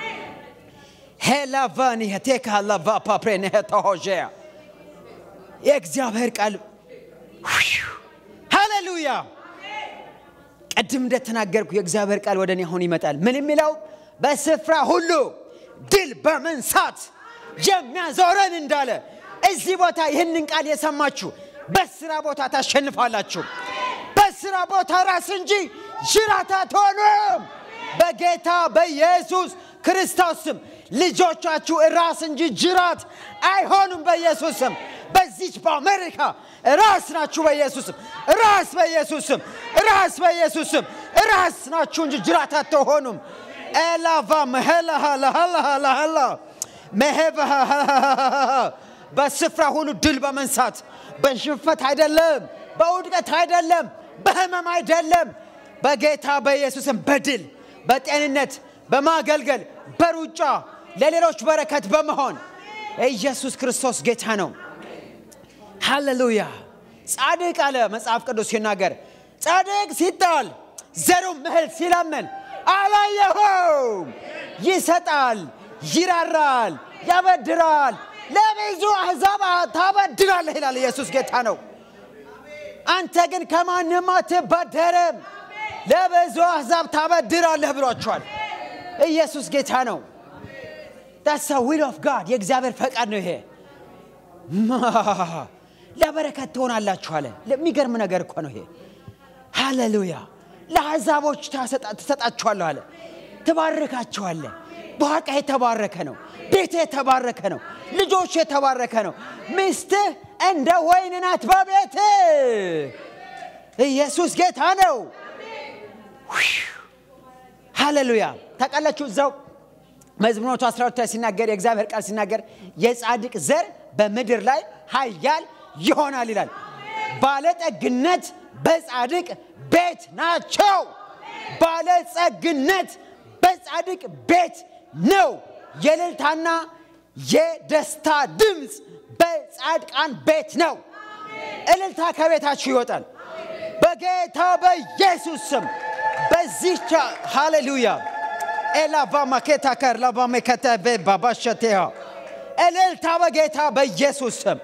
C: ሄላቫኒ ቴካ ላቫ ፓፕሬ ሆዤያ የእግዚአብሔር ቃል ሃሌሉያ ቅድም እንደተናገርኩ የእግዚአብሔር ቃል ወደ እኔ አሁን ይመጣል። ምን የሚለው በስፍራ ሁሉ ድል በመንሳት የሚያዞረን እንዳለ እዚህ ቦታ ይህንን ቃል የሰማችሁ በስራ ቦታ ታሸንፋላችሁ። በስራ ቦታ ራስ እንጂ ጅራት አትሆኑም። በጌታ በኢየሱስ ክርስቶስ ስም ልጆቻችሁ ራስ እንጂ ጅራት አይሆኑም። በኢየሱስ ስም በዚች በአሜሪካ ራስ ናችሁ። በኢየሱስ ስም ራስ በኢየሱስ ስም ራስ በኢየሱስ ስም ራስ ናችሁ እንጂ ጅራት አትሆኑም። ኤላቫ መሄላሃላሃላሃላ መሄባሃ በስፍራ ሁሉ ድል በመንሳት በሽንፈት አይደለም፣ በውድቀት አይደለም፣ በህመም አይደለም። በጌታ በኢየሱስም በድል በጤንነት በማገልገል በሩጫ ለሌሎች በረከት በመሆን ኢየሱስ ክርስቶስ ጌታ ነው። ሃሌሉያ። ጻድቅ አለ መጽሐፍ ቅዱስ ሲናገር፣ ጻድቅ ሲጣል ዘሩም እህል ሲለምን አላየሁም። ይሰጣል፣ ይራራል፣ ያበድራል፣ ለብዙ አሕዛብ ታበድራለህ ይላል። ኢየሱስ ጌታ ነው። አንተ ግን ከማንም አትበደርም፣ ለብዙ አሕዛብ ታበድራለህ ብሏቸዋል። ኢየሱስ ጌታ ነው። ዳስ ዊል ኦፍ ጋድ የእግዚአብሔር ፈቃድ ነው ይሄ። ለበረከት ትሆናላችሁ አለ። ለሚገርም ነገር እኮ ነው ይሄ። ሃሌሉያ። ለአሕዛቦች ትሰጣችኋለሁ አለ። ትባርካችኋለህ። በዋቃ የተባረከ ነው። ቤት የተባረከ ነው። ልጆች የተባረከ ነው። ሚስትህ እንደ ወይን ናት በቤት ኢየሱስ ጌታ ነው። ሃሌሉያ። ታውቃላችሁ እዛው መዝሙር 12 ላይ ሲናገር የእግዚአብሔር ቃል ሲናገር የጻድቅ ዘር በምድር ላይ ኃያል ይሆናል ይላል። ባለጠግነት በጻድቅ ቤት ናቸው። ባለጸግነት በጻድቅ ቤት ነው። የእልልታና የደስታ ድምፅ በጻድቃን ቤት ነው። እልልታ ከቤታችሁ ይወጣል በጌታ በኢየሱስ ስም። በዚህ ሃሌሉያ ኤላቫ ማኬታ ከር ላቫ ሜከተ ባባሸቴያ እልልታ በጌታ በኢየሱስ ስም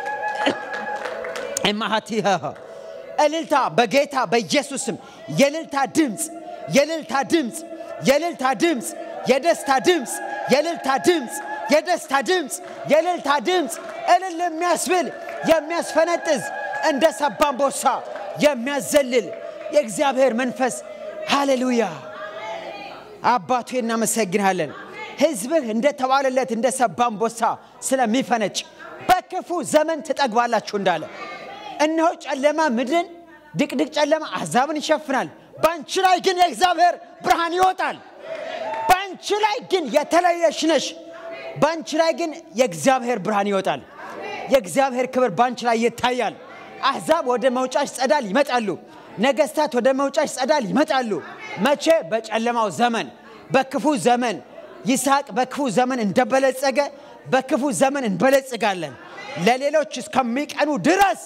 C: ማሃቲያ እልልታ በጌታ በኢየሱስ ስም የእልልታ ድምፅ የእልልታ ድምፅ የእልልታ ድምፅ የደስታ ድምፅ የእልልታ ድምፅ የደስታ ድምፅ የእልልታ ድምፅ እልል የሚያስብል የሚያስፈነጥዝ እንደ ሰባ አንበሳ የሚያዘልል የእግዚአብሔር መንፈስ ሃሌሉያ አባቱ እናመሰግናለን። ሕዝብህ እንደተባለለት እንደ ሰባ አንበሳ ስለሚፈነጭ በክፉ ዘመን ትጠግባላችሁ እንዳለ እነሆ ጨለማ ምድርን ድቅድቅ ጨለማ አሕዛብን ይሸፍናል። በአንቺ ላይ ግን የእግዚአብሔር ብርሃን ይወጣል። በአንቺ ላይ ግን የተለየሽ ነሽ። በአንቺ ላይ ግን የእግዚአብሔር ብርሃን ይወጣል። የእግዚአብሔር ክብር በአንቺ ላይ ይታያል። አሕዛብ ወደ መውጫሽ ጸዳል ይመጣሉ። ነገስታት ወደ መውጫሽ ጸዳል ይመጣሉ። መቼ? በጨለማው ዘመን፣ በክፉ ዘመን። ይስሐቅ በክፉ ዘመን እንደበለጸገ በክፉ ዘመን እንበለጽጋለን ለሌሎች እስከሚቀኑ ድረስ።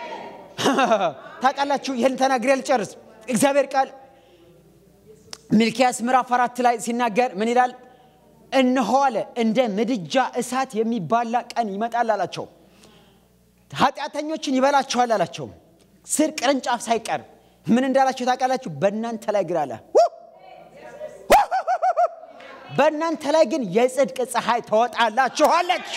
C: ታውቃላችሁ፣ ይህን ተናግሬ ልጨርስ። እግዚአብሔር ቃል ሚልኪያስ ምዕራፍ አራት ላይ ሲናገር ምን ይላል? እነሆ አለ እንደ ምድጃ እሳት የሚባላ ቀን ይመጣል አላቸው። ኃጢአተኞችን ይበላቸዋል አላቸው። ስር ቅርንጫፍ ሳይቀር ምን እንዳላቸው ታውቃላችሁ? በእናንተ ላይ ግን አለ በእናንተ ላይ ግን የጽድቅ ፀሐይ ትወጣላችኋለች።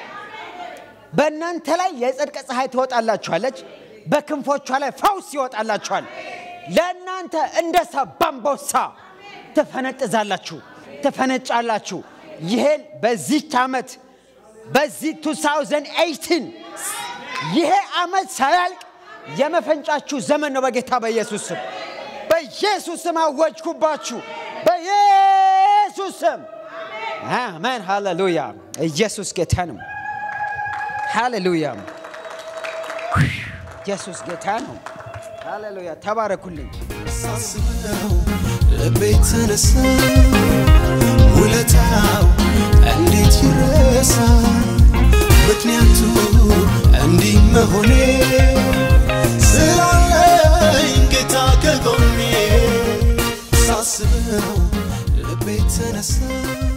C: በእናንተ ላይ የጽድቅ ፀሐይ ትወጣላችኋለች፣ በክንፎቿ ላይ ፈውስ ይወጣላችኋል። ለእናንተ እንደ ሰባ አንበሳ ትፈነጥዛላችሁ፣ ትፈነጫላችሁ። ይሄን በዚች ዓመት በዚህ 2018 ይሄ ዓመት ሳያልቅ የመፈንጫችሁ ዘመን ነው። በጌታ በኢየሱስ ስም በኢየሱስ ስም አወጅኩባችሁ። በኢየሱስ ስም አሜን። ሃሌሉያ። ኢየሱስ ጌታ ነው። ሃሌሉያ። ኢየሱስ ጌታ ነው። ሃሌሉያ። ተባረኩልኝ።
D: ሳስበው ልቤ ተነሳ ውለታው እንዴት ይረሳ ምክንያቱ እንዲህ መሆኔ ስላለኝ ጌታ ከጎኔ ሳስበው ልቤ ተነሳ